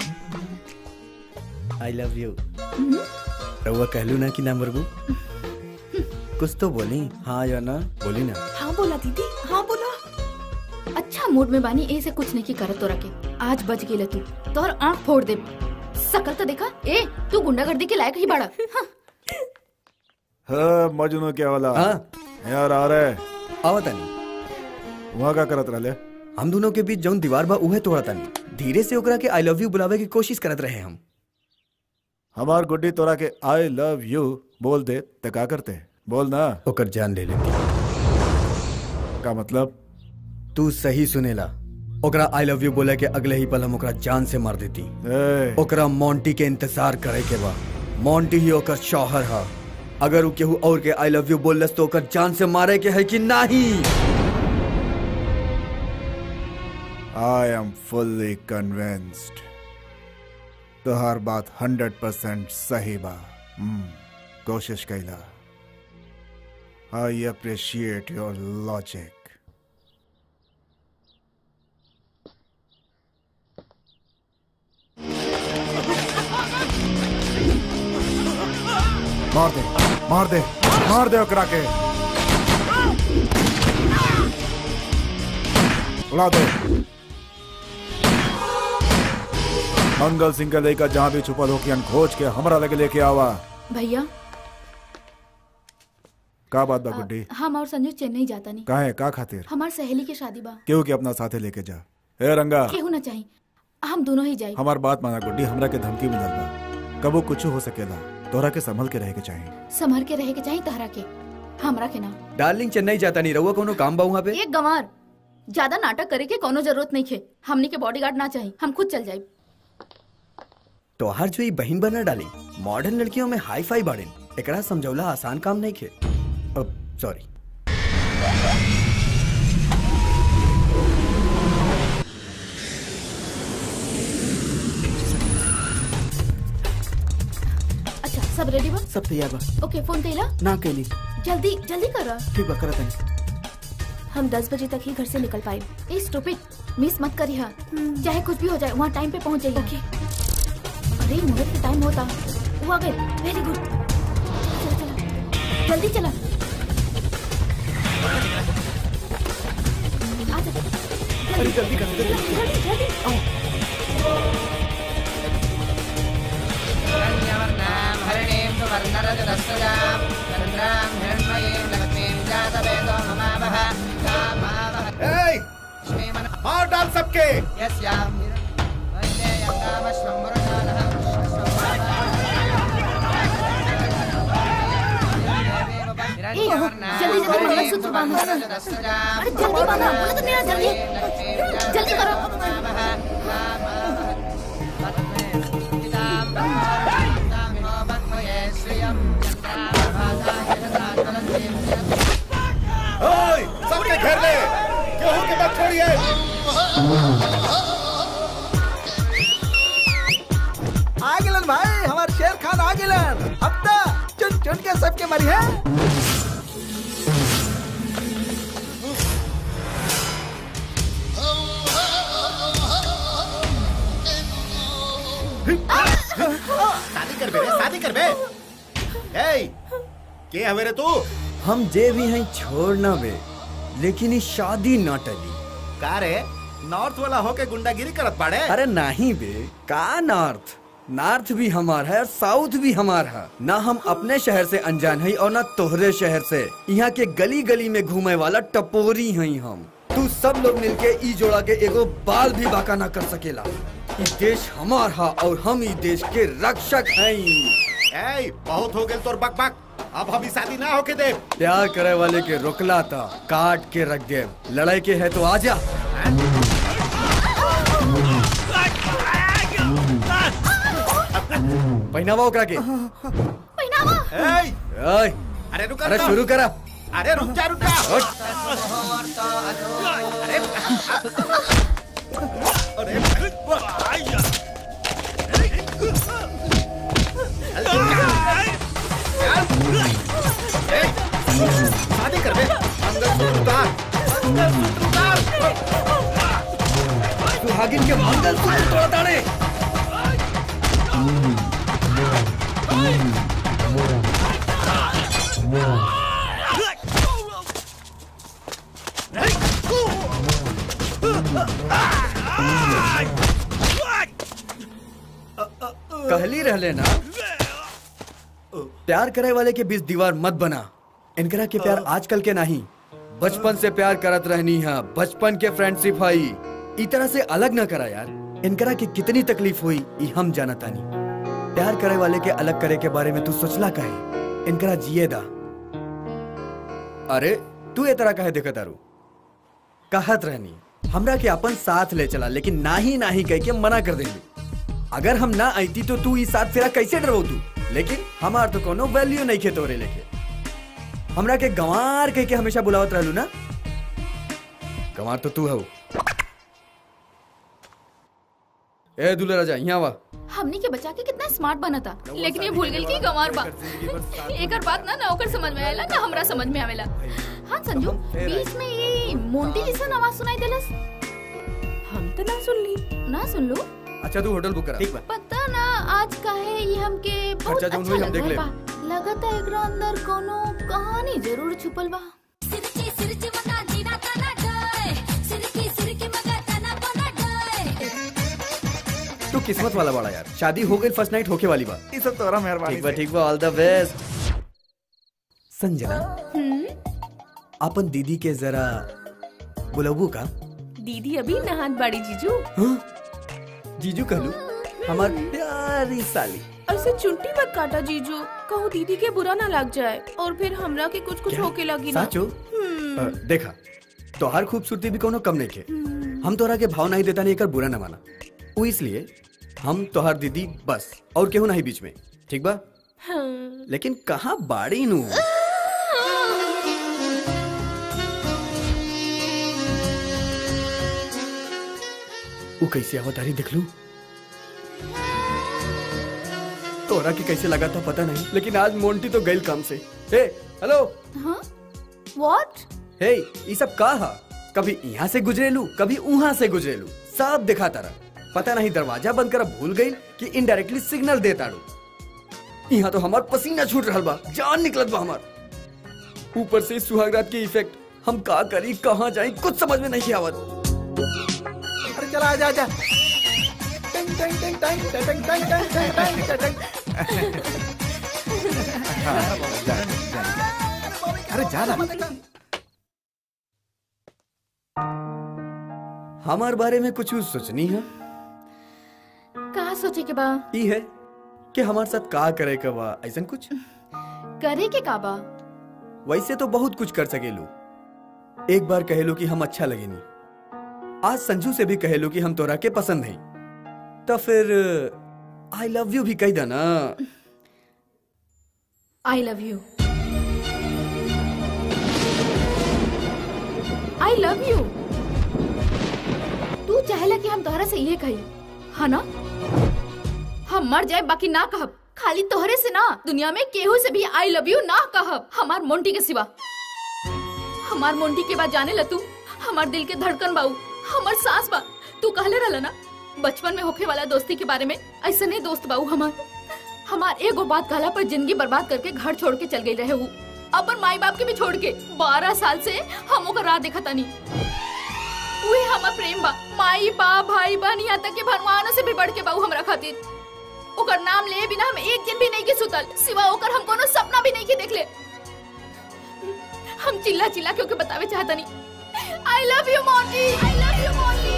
आई लव यू रउआ कहलू ना कि ना मरबू कुछ तो बोली हाँ या ना बोली ना हाँ बोला दीदी हाँ बोला अच्छा मूड में बानी ए से कुछ नहीं की करत तोरा के आज बच गेला तू तोर आंख फोड़ दे सकल तो देखा ए तू गुंडागर्दी के लायक ही बाड़ा हाँ। हाँ मजनू क्या वाला हाँ यार आ रहे आवता नहीं वहाँ का करत रहले हम दोनों के बीच जौन दीवार बा उहे तोड़ा तानी धीरे से ओकरा के आई लव यू बुलावे की कोशिश करत रहे हम हमार गुड्डी तोरा के आई लव यू बोल दे तो का करते बोल ना ओकर जान ले लेती का मतलब तू सही सुनेला ओकरा आई लव यू बोले के अगले ही पल हम ओकरा जान से मार देती ए, ओकरा मोंटी के इंतजार करे के बा मोंटी ही ओकर शौहर हा अगर उ केहू और के आई लव यू बोलस तो ओकर जान से मारे के है कि नहीं आई एम फुल्ली कन्विंस्ड तोहार बात हंड्रेड परसेंट सही बा हम्म, कोशिश कैला आई अप्रिशिएट योर लॉजिक मार दे मार दे मार दे ओकरा के उड़ा दे मंगल सिंह का लेकर जहाँ भी छुपल हो कि खोज के हमरा लगे लेके आवा भैया का बात बा गुड्डी हम और संजू चेन्नई जाता नहीं काहे का खातिर हमार सहेली के शादी बा केहू के अपना साथे लेके जा ए रंगा केहू ना चाहिए हम दोनों ही जाए हमार बात माना गुड्डी हमरा के धमकी मिलल बा कबो कुछ हो सकेला तोरा के संभल के रहे के चाहिए संभर के रहे के चाहिए तहरा के हमरा के ना डार्लिंग चेन्नई जाता नहीं रहुआ कोनो काम बा वहाँ पे एक गंवार ज्यादा नाटक करे के कोनो जरूरत नहीं खे हमनी के बॉडीगार्ड ना चाहिए हम खुद चल जाए तोहार जो ई बहिन बना डाली मॉडर्न लड़कियों में हाई फाई बाड़ेन एकरा समझौला आसान काम नहीं खे अब सॉरी अच्छा सब रेडी बा सब तैयार बा ओके फोन कैला ना कैली जल्दी जल्दी करा ठीक बा करत हनी हम दस बजे तक ही घर से निकल पाए ए स्टूपिड मिस मत करी हा चाहे कुछ भी हो जाए वहाँ टाइम पे पहुँच जाइए ओके अरे मुहूर्त का टाइम होता वो आ गए वेरी गुड चला चला जल्दी चला आ जा अरे जल्दी कर जल्दी जल्दी जल्दी ए, मार डाल सबके ए, जल्दी जल्दी मंगलसूत्र बांधो अरे जल्दी बांधो बोला तो मेरा जल्दी जल्दी करो मत छोड़िए आ गेलन भाई हमार शेर खान आ गेलन अब तक चुन चुन के सबके मरी है शादी कर बे रे, शादी कर बे ए के हवे रे तू हम जे भी हैं छोड़ना बे लेकिन ये शादी ना टली का रे नॉर्थ वाला होके गुंडागिरी करत बाड़े अरे नहीं बे का नॉर्थ नॉर्थ भी हमार है और साउथ भी हमार है ना हम अपने शहर से अनजान है और ना तोहरे शहर से यहाँ के गली गली में घूमे वाला टपोरी हैं हम तू सब लोग मिलके ई जोड़ा के एगो बाल भी बाका ना कर सकेला ई देश हमार हा और हम ई देश के रक्षक हैं ए बहुत हो गेल तोर बक बक अब हम ई शादी ना होके दे प्यार करे वाले के रोकला था काट के रख दे लड़ाई के है तो आजा पहनावा ओकरा के पहनावा ए ओए अरे रुक अरे शुरू करा अरे रुक जा रुक जा अरे अरे शादी कर बे मंगलसूत्र उतार मंगलसूत्र उतार सुहागिन के मंगलसूत्र तोड़ डाले कहली रहले ना प्यार करे वाले के बीच दीवार मत बना इनकरा के प्यार आजकल के नहीं बचपन से प्यार करत रहनी है बचपन के फ्रेंडशिप हई ई तरह से अलग ना करा यार इनकरा के कितनी तकलीफ हुई ई हम जानतानी प्यार करे वाले के अलग करे के बारे में तू सोचला काहे इनकरा जिए दा अरे तू ये तरह काहे देखत आरू कहत रहनी हमरा के अपन साथ ले चला लेकिन नाही नाही कह के मना कर देली अगर हम ना आईती तो तू ई साथ फेरा कैसे डरबो तू लेकिन हमार तो कोनो वैल्यू नहीं खे तोरे लेके हमरा के गंवार कह के हमेशा बुलावत रहलू ना गंवार तो तू है ए दूल्हा राजा यहाँ वा हमनी के बच्चा के कितना स्मार्ट बना था लेकिन ये भूल गेल कि गंवार बा एकर बात ना ना ओकर समझ में आवेला ना हमरा समझ में आवेला हाँ संजू बीच में ये मोंटी जैसा आवाज सुनाई देलस हम तो ना सुन ली ना सुन लो अच्छा तू होटल बुक करा ठीक पता ना आज काहे ये हमके बहुत खर्चा जौन अच्छा होई हम लग देख रहल लेब। बा लगता एकरा अंदर कोनो कहानी जरूर छुपल बा तू किस्मत वाला बड़ा यार शादी हो गई फर्स्ट नाइट होके वाली बात ये सब तोरा मेहरबानी ठीक बा से। ठीक बा ऑल द बेस्ट संजना अपन दीदी के जरा बुलाबू का दीदी अभी नहात बाड़ी जीजू जीजू कहलू हमार प्यारी साली ऐसे चुंटी मत काटा जीजू कहूँ दीदी के बुरा ना लग जाए और फिर हमरा के कुछ कुछ होके लगी ना साचो हम्म। अ, देखा तोहार खूबसूरती भी कोनो कम नहीं के हम तोहरा के भाव नहीं देता नहीं कर बुरा ना माना वो इसलिए हम तोहार दीदी बस और केहू नहीं बीच में ठीक बा हाँ। लेकिन कहाँ बाड़ी नू वो कैसे अवतारी देख लू तोरा की कैसे लगा था पता नहीं लेकिन आज मोंटी तो गई काम से हे हेलो हाँ व्हाट हे ये सब का हा कभी यहाँ से गुजरेलू कभी वहाँ से गुजरेलू सब दिखा तारा पता नहीं दरवाजा बंद कर भूल गई कि इनडायरेक्टली सिग्नल दे ताड़ू यहाँ तो हमार पसीना छूट रहा बा जान निकलत बा हमार ऊपर से सुहागरात के इफेक्ट हम का करी कहाँ जाई कुछ समझ में नहीं आवत अरे चला आजा आजा टिंग टिंग टिंग टिंग टिंग टिंग टिंग टिंग टिंग टिंग अरे जाना हमार बारे में कुछ सोचनी है का सोचे के बा ई है कि हमारे साथ का करे का बा ऐसा कुछ करे के का बा वैसे तो बहुत कुछ कर सकेलू एक बार कहेलू कि हम अच्छा लगेनी आज संजू से भी कहेलू कि हम तोरा के पसंद नहीं तो फिर आई लव यू भी कह देना I love you I love you तू चाहेला कि हम तोहरा से ये कही है ना हम मर जाए बाकी ना कहब खाली तोहरे से ना दुनिया में केहू से भी आई लव यू ना कहब हमार मोंटी के सिवा हमार मोंटी के बाद जाने ला तू हमार दिल के धड़कन बाऊ हमार सांस बा तू कहले रहला ना बचपन में होखे वाला दोस्ती के बारे में ऐसे नहीं दोस्त बाऊ हमार हमार एगो बात कहला पर जिंदगी बर्बाद करके घर छोड़ के चल गई रहे वो अपन माई बाप के भी छोड़ के बारह साल से हम ओकर राह देखा तानी उहे हमार प्रेम बा माई बाप भाई बहन यहाँ तक के भगवानों से भी बढ़ के बाऊ हमरा खातिर ओकर नाम ले बिना हम एक दिन भी नहीं के सुतल सिवा ओकर हम कोनो सपना भी नहीं के देख ले हम चिल्ला चिल्ला के ओके बतावे चाहता नहीं आई लव यू मोटी आई लव यू मोटी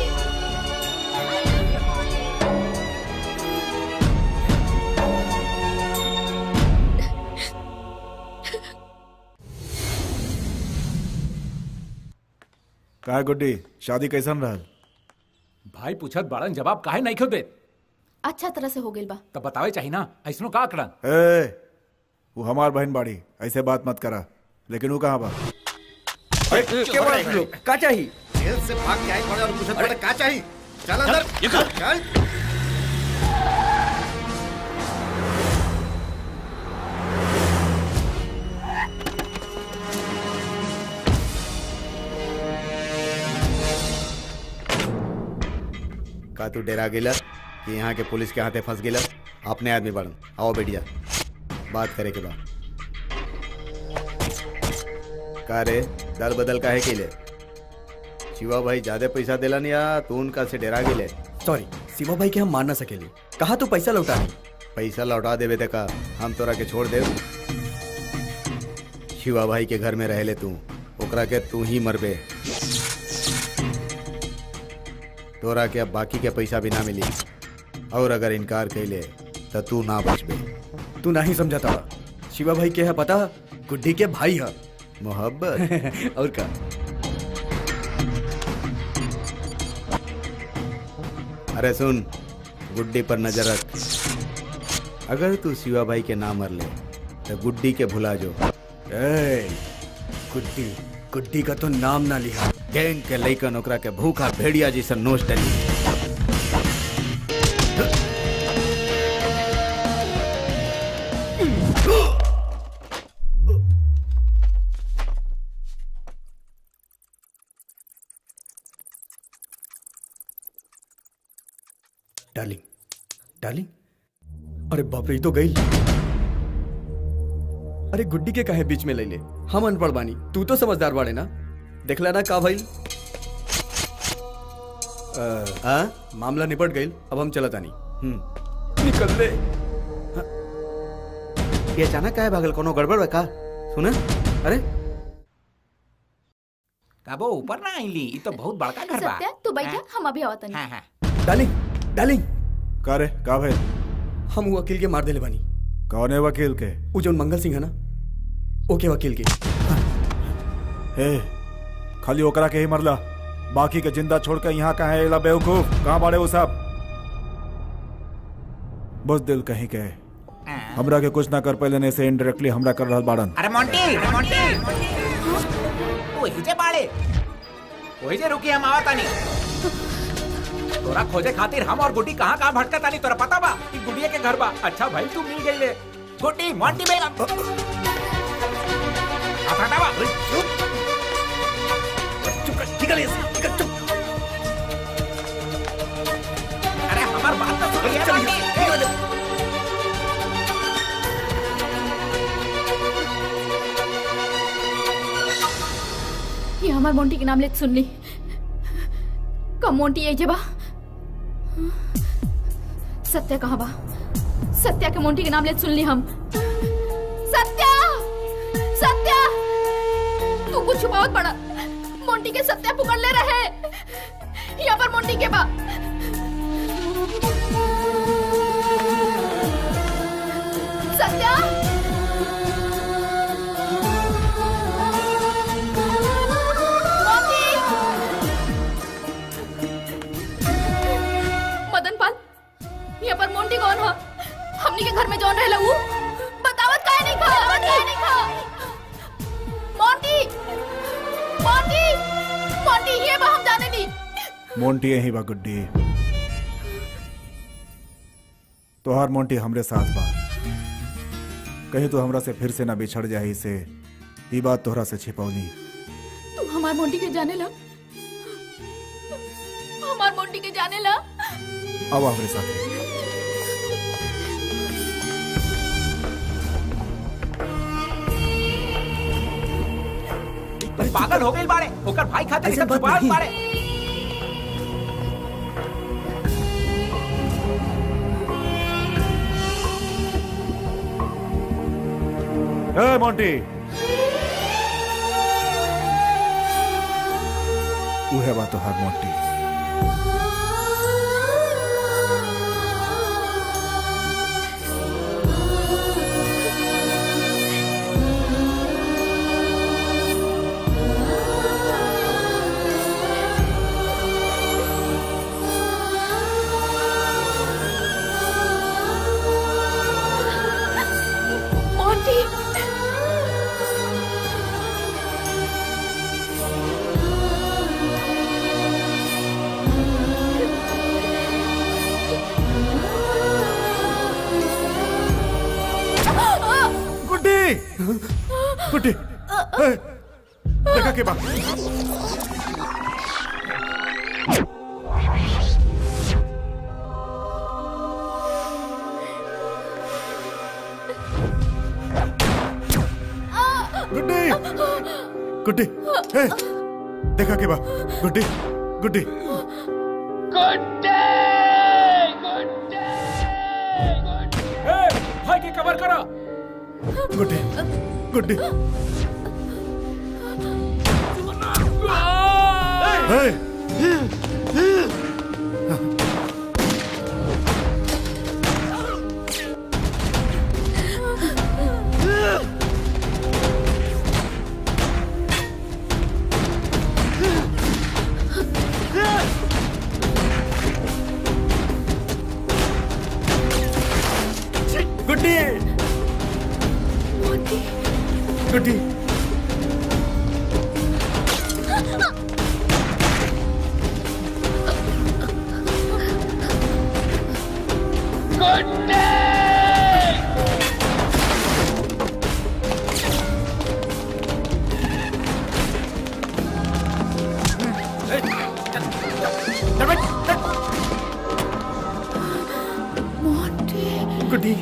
का गुड्डी शादी कैसन रहल भाई पूछत बाड़न जवाब काहे नहीं खो दे अच्छा तरह से हो गइल बा तब बतावे चाहिए ना ऐसनो का आकड़न ए वो हमार बहन बाड़ी ऐसे बात मत करा लेकिन वो कहाँ बा के बड़ा आप लोग? का चाहिए जेल से भाग के आई बड़े और पूछत बड़े का चाहिए चल अंदर निकल। चल का तू डेरा गेला कि यहाँ के पुलिस के हाथे फंस गेला अपने आदमी बढ़न आओ बेटिया बात करे के बाद का रे दल बदल का है के लिए शिवा भाई ज्यादा पैसा दिलन या तू उनका से डेरा गेले सॉरी शिवा भाई के हम मान ना सकेली कहा तू पैसा लौटा दी पैसा लौटा देवे ते का हम तोरा के छोड़ देव शिवा भाई के घर में रहले तू ओकरा के तू ही मरबे तोरा के अब बाकी के पैसा भी ना मिली और अगर इनकार कैले तो तू ना बचबे तू नहीं समझाता बा शिवा भाई के है पता गुड्डी के भाई है मोहब्बत और का अरे सुन गुड्डी पर नजर रख अगर तू शिवा भाई के ना मर ले तो गुड्डी के भुला जो ए, गुड्डी गुड्डी का तो नाम ना लिया गैंग के लइकन ओकरा के भूखा भेड़िया जैसा नोच डली डार्लिंग डार्लिंग अरे बाप रे ये तो गई अरे गुड्डी के काहे बीच में ले ले हम अनपढ़ बानी तू तो समझदार बाड़े ना देखला ना का भाई आ, मामला निपट गई अब हम चलत आनी निकल ले ये अचानक काहे भागल कोनो गड़बड़ बा का सुना अरे कबो ऊपर ना आईली ई तो बहुत बड़का घर बा सत्या तू बैठा हम अभी आवत नहीं हाँ हाँ डार्लिंग डार्लिंग का रे का भाई हम वो वकील के मार देले बानी कौन है वकील के वो जौन मंगल सिंह है ना ओके वकील के हे खाली ओकरा के ही मरला बाकी के जिंदा छोड़ के यहाँ कहाँ है बेवकूफ कहाँ बाड़े वो सब बस दिल कहीं के हमरा के कुछ ना कर पहले ने से इनडायरेक्टली हमरा कर रहल बाड़न अरे मोंटी अरे मोंटी वही जे बाड़े वही जे रुकी हम आवत आनी तोरा खोजे खातिर हम और गुड्डी कहाँ कहाँ भटकत आनी तोरा पता बा ई गुड़िया के घर बा अच्छा भाई तू मिल गई ले गुड्डी मोंटी बेगम आप हटावा अरे हमार बात तो सुनिए मोंटी ये हमार मोंटी के नाम ले सुन ली कब मोंटी ये जे बा सत्या कहाँ बा सत्या के मोंटी के नाम ले सुन ली हम सत्या सत्या तू कुछ छुपावत पड़ा मोंटी के सत्या पुकार ले रहे यहाँ पर मोंटी के बा सत्या मोंटी मदन पाल यहाँ पर मोंटी कौन है हमनी के घर में जौन रहेला ऊ बतावत काहे नहीं खा बतावत काहे नहीं खा मोंटी मोंटी मोंटी ये बा हम जाने नहीं मोंटी यही बा गुड्डी तोहार मोंटी हमरे साथ बा कहीं तो हमरा से फिर से ना बिछड़ जाही से ई बात तोहरा से छिपौली तू हमार मोंटी के जाने ला हमार मोंटी के जाने ला अब हमरे साथ पागल हो गई बाड़े ओकर भाई खातिर ऐसा सब बात छुपावल नहीं। बाड़े ए मोंटी उहे बा तोहार मोंटी मोंटी गुड्डी गुड्डी ए, देखा के बा गुड्डी गुड्डी ए, देखा के बा गुड्डी गुड्डी भाई की कवर करा गुड्डी गुड्डी ए, गुड्डी गुड्डी गुड्डी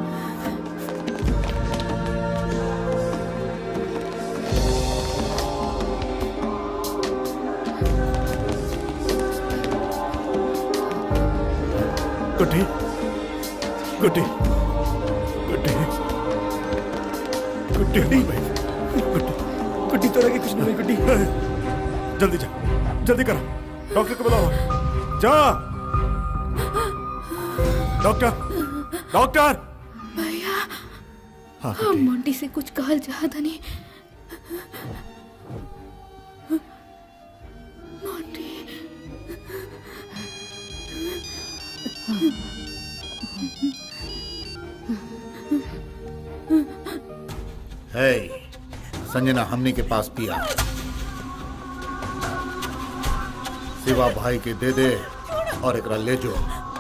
गुड्डी गुड्डी गुड्डी गुड्डी नहीं भाई गुड्डी गुड्डी तो लगे कुछ नहीं हुई, गुड्डी जल्दी जा जल्दी करो डॉक्टर को बुलाओ जा डॉक्टर डॉक्टर भैया हाँ हम मोंटी से कुछ कहल चाहत नहीं मोंटी है संजना हमने के पास पिया सिवा भाई के दे दे और एकरा ले जो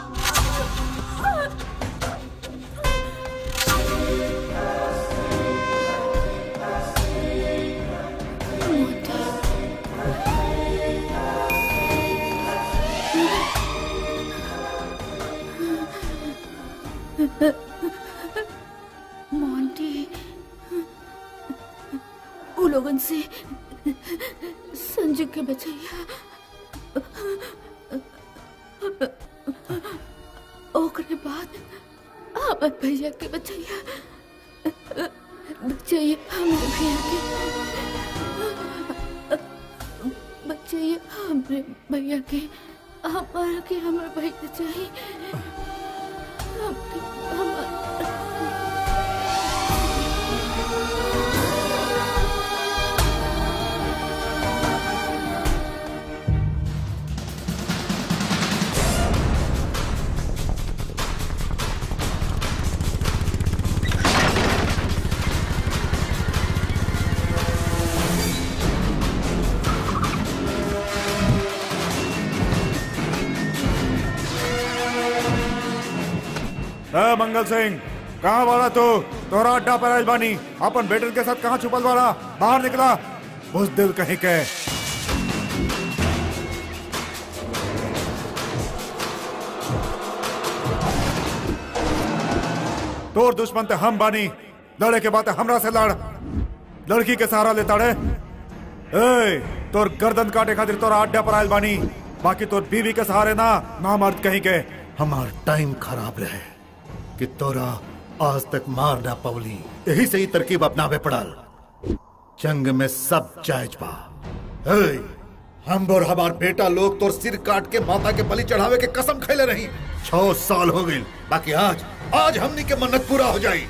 मोंटी वो लोगन से संजू के बचैया ओकरे बाद हमर भैया के बचैया बचैया हमरे भैया के बचैया हमरे भैया के हमारा के हमर भैया चाहिए हमके हमार है ए मंगल सिंह कहाँ वाला तू तोरा अड्डा पर आइल बानी अपन बेटन के साथ कहाँ छुपल वाला बाहर निकला उस दिल कहीं के तोर दुश्मन ते हम बानी लड़े के बाद हमरा से लड़ लड़की के सहारा लेता रे ए तोर गर्दन काटे खातिर तोरा अड्डा पर आइल बानी बाकी तोर बीवी के सहारे ना ना मर्द कहीं के हमार टाइम खराब रहे कि तोरा आज तक मार ना पवली यही से ही तरकीब अपनावे पड़ल जंग में सब जायज बा हे, हम और हमार बेटा लोग तोर सिर काट के माता के बलि चढ़ावे के कसम खैले रही छह साल हो गई बाकी आज आज हमनी के मन्नत पूरा हो जाई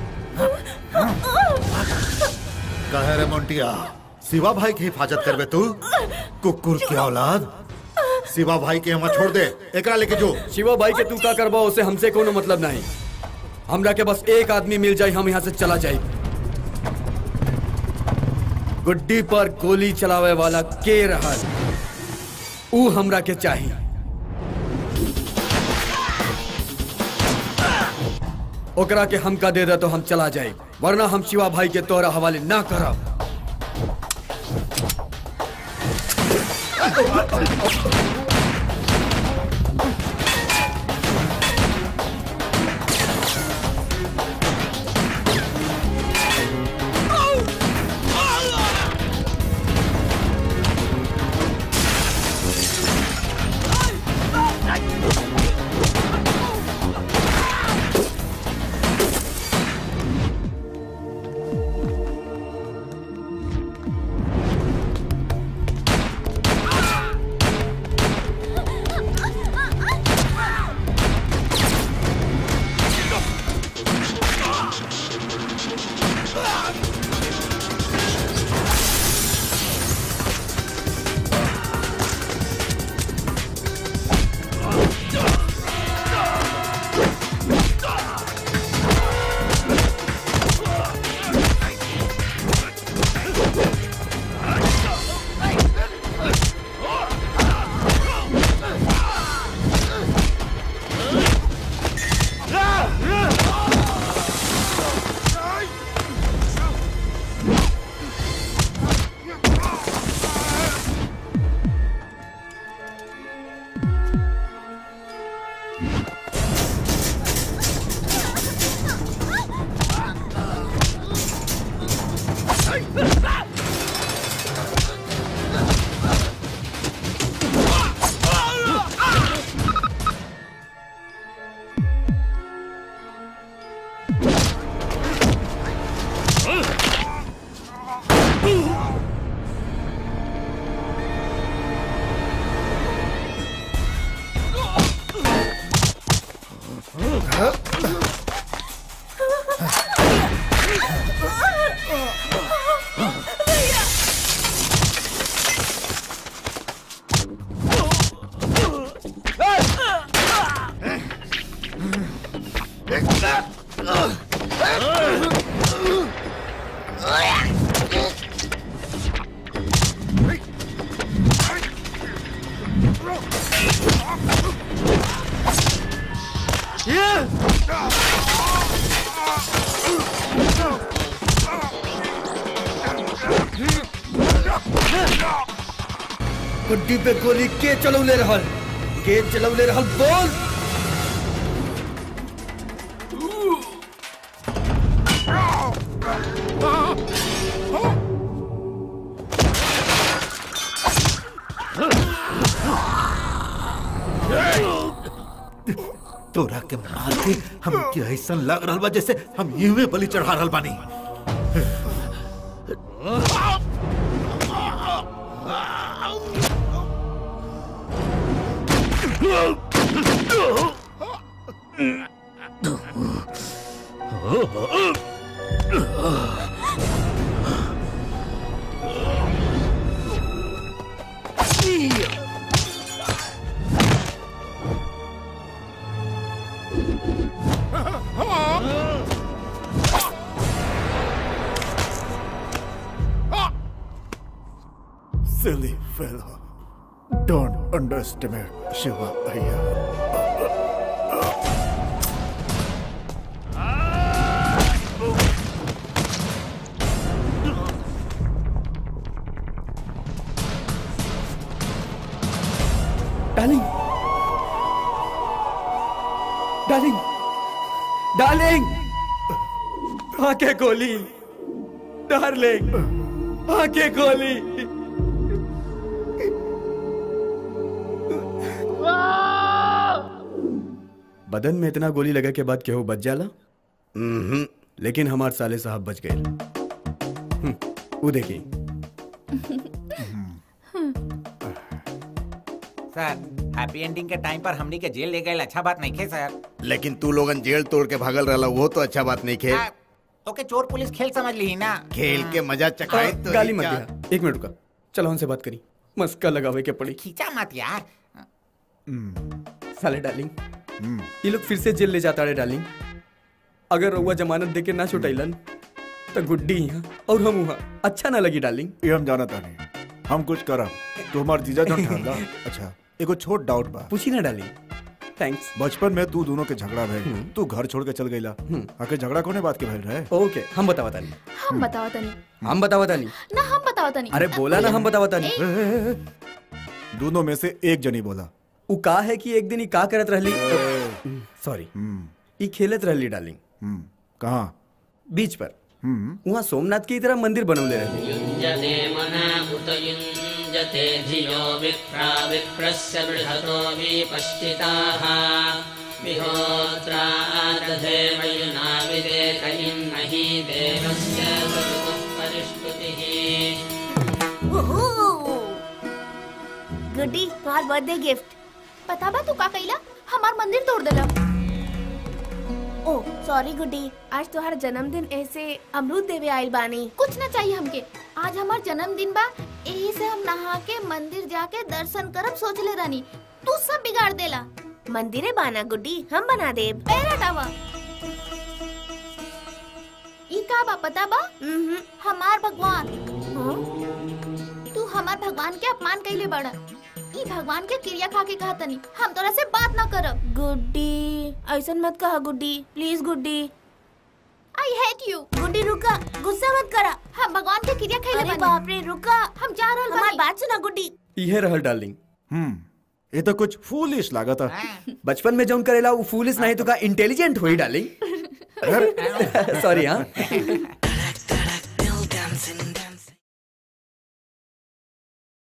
कहे रे मोंटिया शिवा भाई की हिफाजत करबे तू कुकुर की औलाद शिवा भाई के हमार छोड़ दे एकरा लेके जो शिवा भाई के तू का करबा उसे हमसे कोनो मतलब नहीं हमरा के बस एक आदमी मिल जाए हम यहाँ से चला जाए गुड्डी पर गोली चलावे वाला के रहल ऊ हमरा के चाहिए ओकरा के हमका दे दे तो हम चला जाए वरना हम शिवा भाई के तोहरा हवाले ना करब गुड्डी पे गोली के चलौले रहल के चलौले रहल बोल तोरा के मार के हम के ऐसा लग रहल बा जैसे हम यूं बलि चढ़ा रहल बानी Silly fellow. Don't underestimate Shiva Iyer. Darling आंखें खोली डार्लिंग आंखें खोली बदन में इतना गोली लगा के बाद केहू बच जाला लेकिन हमार साले साहब बच गए हम्म, वो देखिए सर हैप्पी एंडिंग के टाइम पर हमनी के जेल ले गए अच्छा बात नहीं खे सर लेकिन तू लोगन जेल तोड़ के भागल रहला वो तो अच्छा बात नहीं खे ओके चोर पुलिस खेल समझ ली ना खेल के मजा चखाए तो गाली ही मत क्या। दिया एक मिनट रुका चलो उनसे बात करी मस्का लगावे के पड़ी खींचा मत यार साले डार्लिंग ये लोग फिर से जेल ले जाता है डार्लिंग अगर रउआ जमानत देके ना छुटैलन तो गुड्डी यहाँ और हम वहाँ अच्छा ना लगी डार्लिंग ये हम जानता नहीं हम कुछ करा तू हमार जीजा जन ठहरला अच्छा एगो छोट डाउट बा पूछी ना डार्लिंग थैंक्स बचपन में तू दोनों के झगड़ा भइल तू घर छोड़ के चल गईला आके झगड़ा कोने बात के भइल रहे ओके हम बतावा तानी हम बताओ तनी हम बतावा तानी ना हम बताओ तनी अरे बोला ना हम बतावा तानी दोनों में से एक जनी बोला उ का है कि एक दिन ही का करत रहली सॉरी ई खेलत रहली डार्लिंग कहाँ बीच पर वहाँ सोमनाथ की तरह मंदिर बनवले रहली युञ्जते मना उत युञ्जते धियो विप्रा विप्रस्य बृहतो विपश्चिताः विहोत्रा दधे मयुना विदेक इन्महि देवस्य सवितुः परिष्कृतिः गुड्डी तुम्हार बर्थडे गिफ्ट पता बा तू का कइला हमार मंदिर तोड़ देला ओ सॉरी गुड्डी आज तुम्हारा जन्मदिन ऐसे अमरूद देवे आइल बानी कुछ ना चाहिए हमके आज हमार जन्मदिन बा यही से हम नहा के मंदिर जाके दर्शन करब सोचले रानी तू सब बिगाड़ देला मंदिरे बाना गुड्डी हम बना दे पैर हटावा ई का बा पता बा हमार भगवान तू हमार भगवान के अपमान कइले बड़ा ई भगवान के क्रिया खा के कहा तनी हम तोरा से बात ना करब गुड्डी ऐसा मत कहा गुड्डी प्लीज गुड्डी आई हेट यू गुड्डी रुका गुस्सा मत करा हम भगवान के क्रिया खइले अरे बानी बाप रे रुका हम जा रहल हमार बानी बात सुना गुड्डी इहे रहल डार्लिंग हम्म ये तो कुछ फूलिश लागत बचपन में जौन करेला वो फूलिस नहीं तो का इंटेलिजेंट हुई डार्लिंग सॉरी हाँ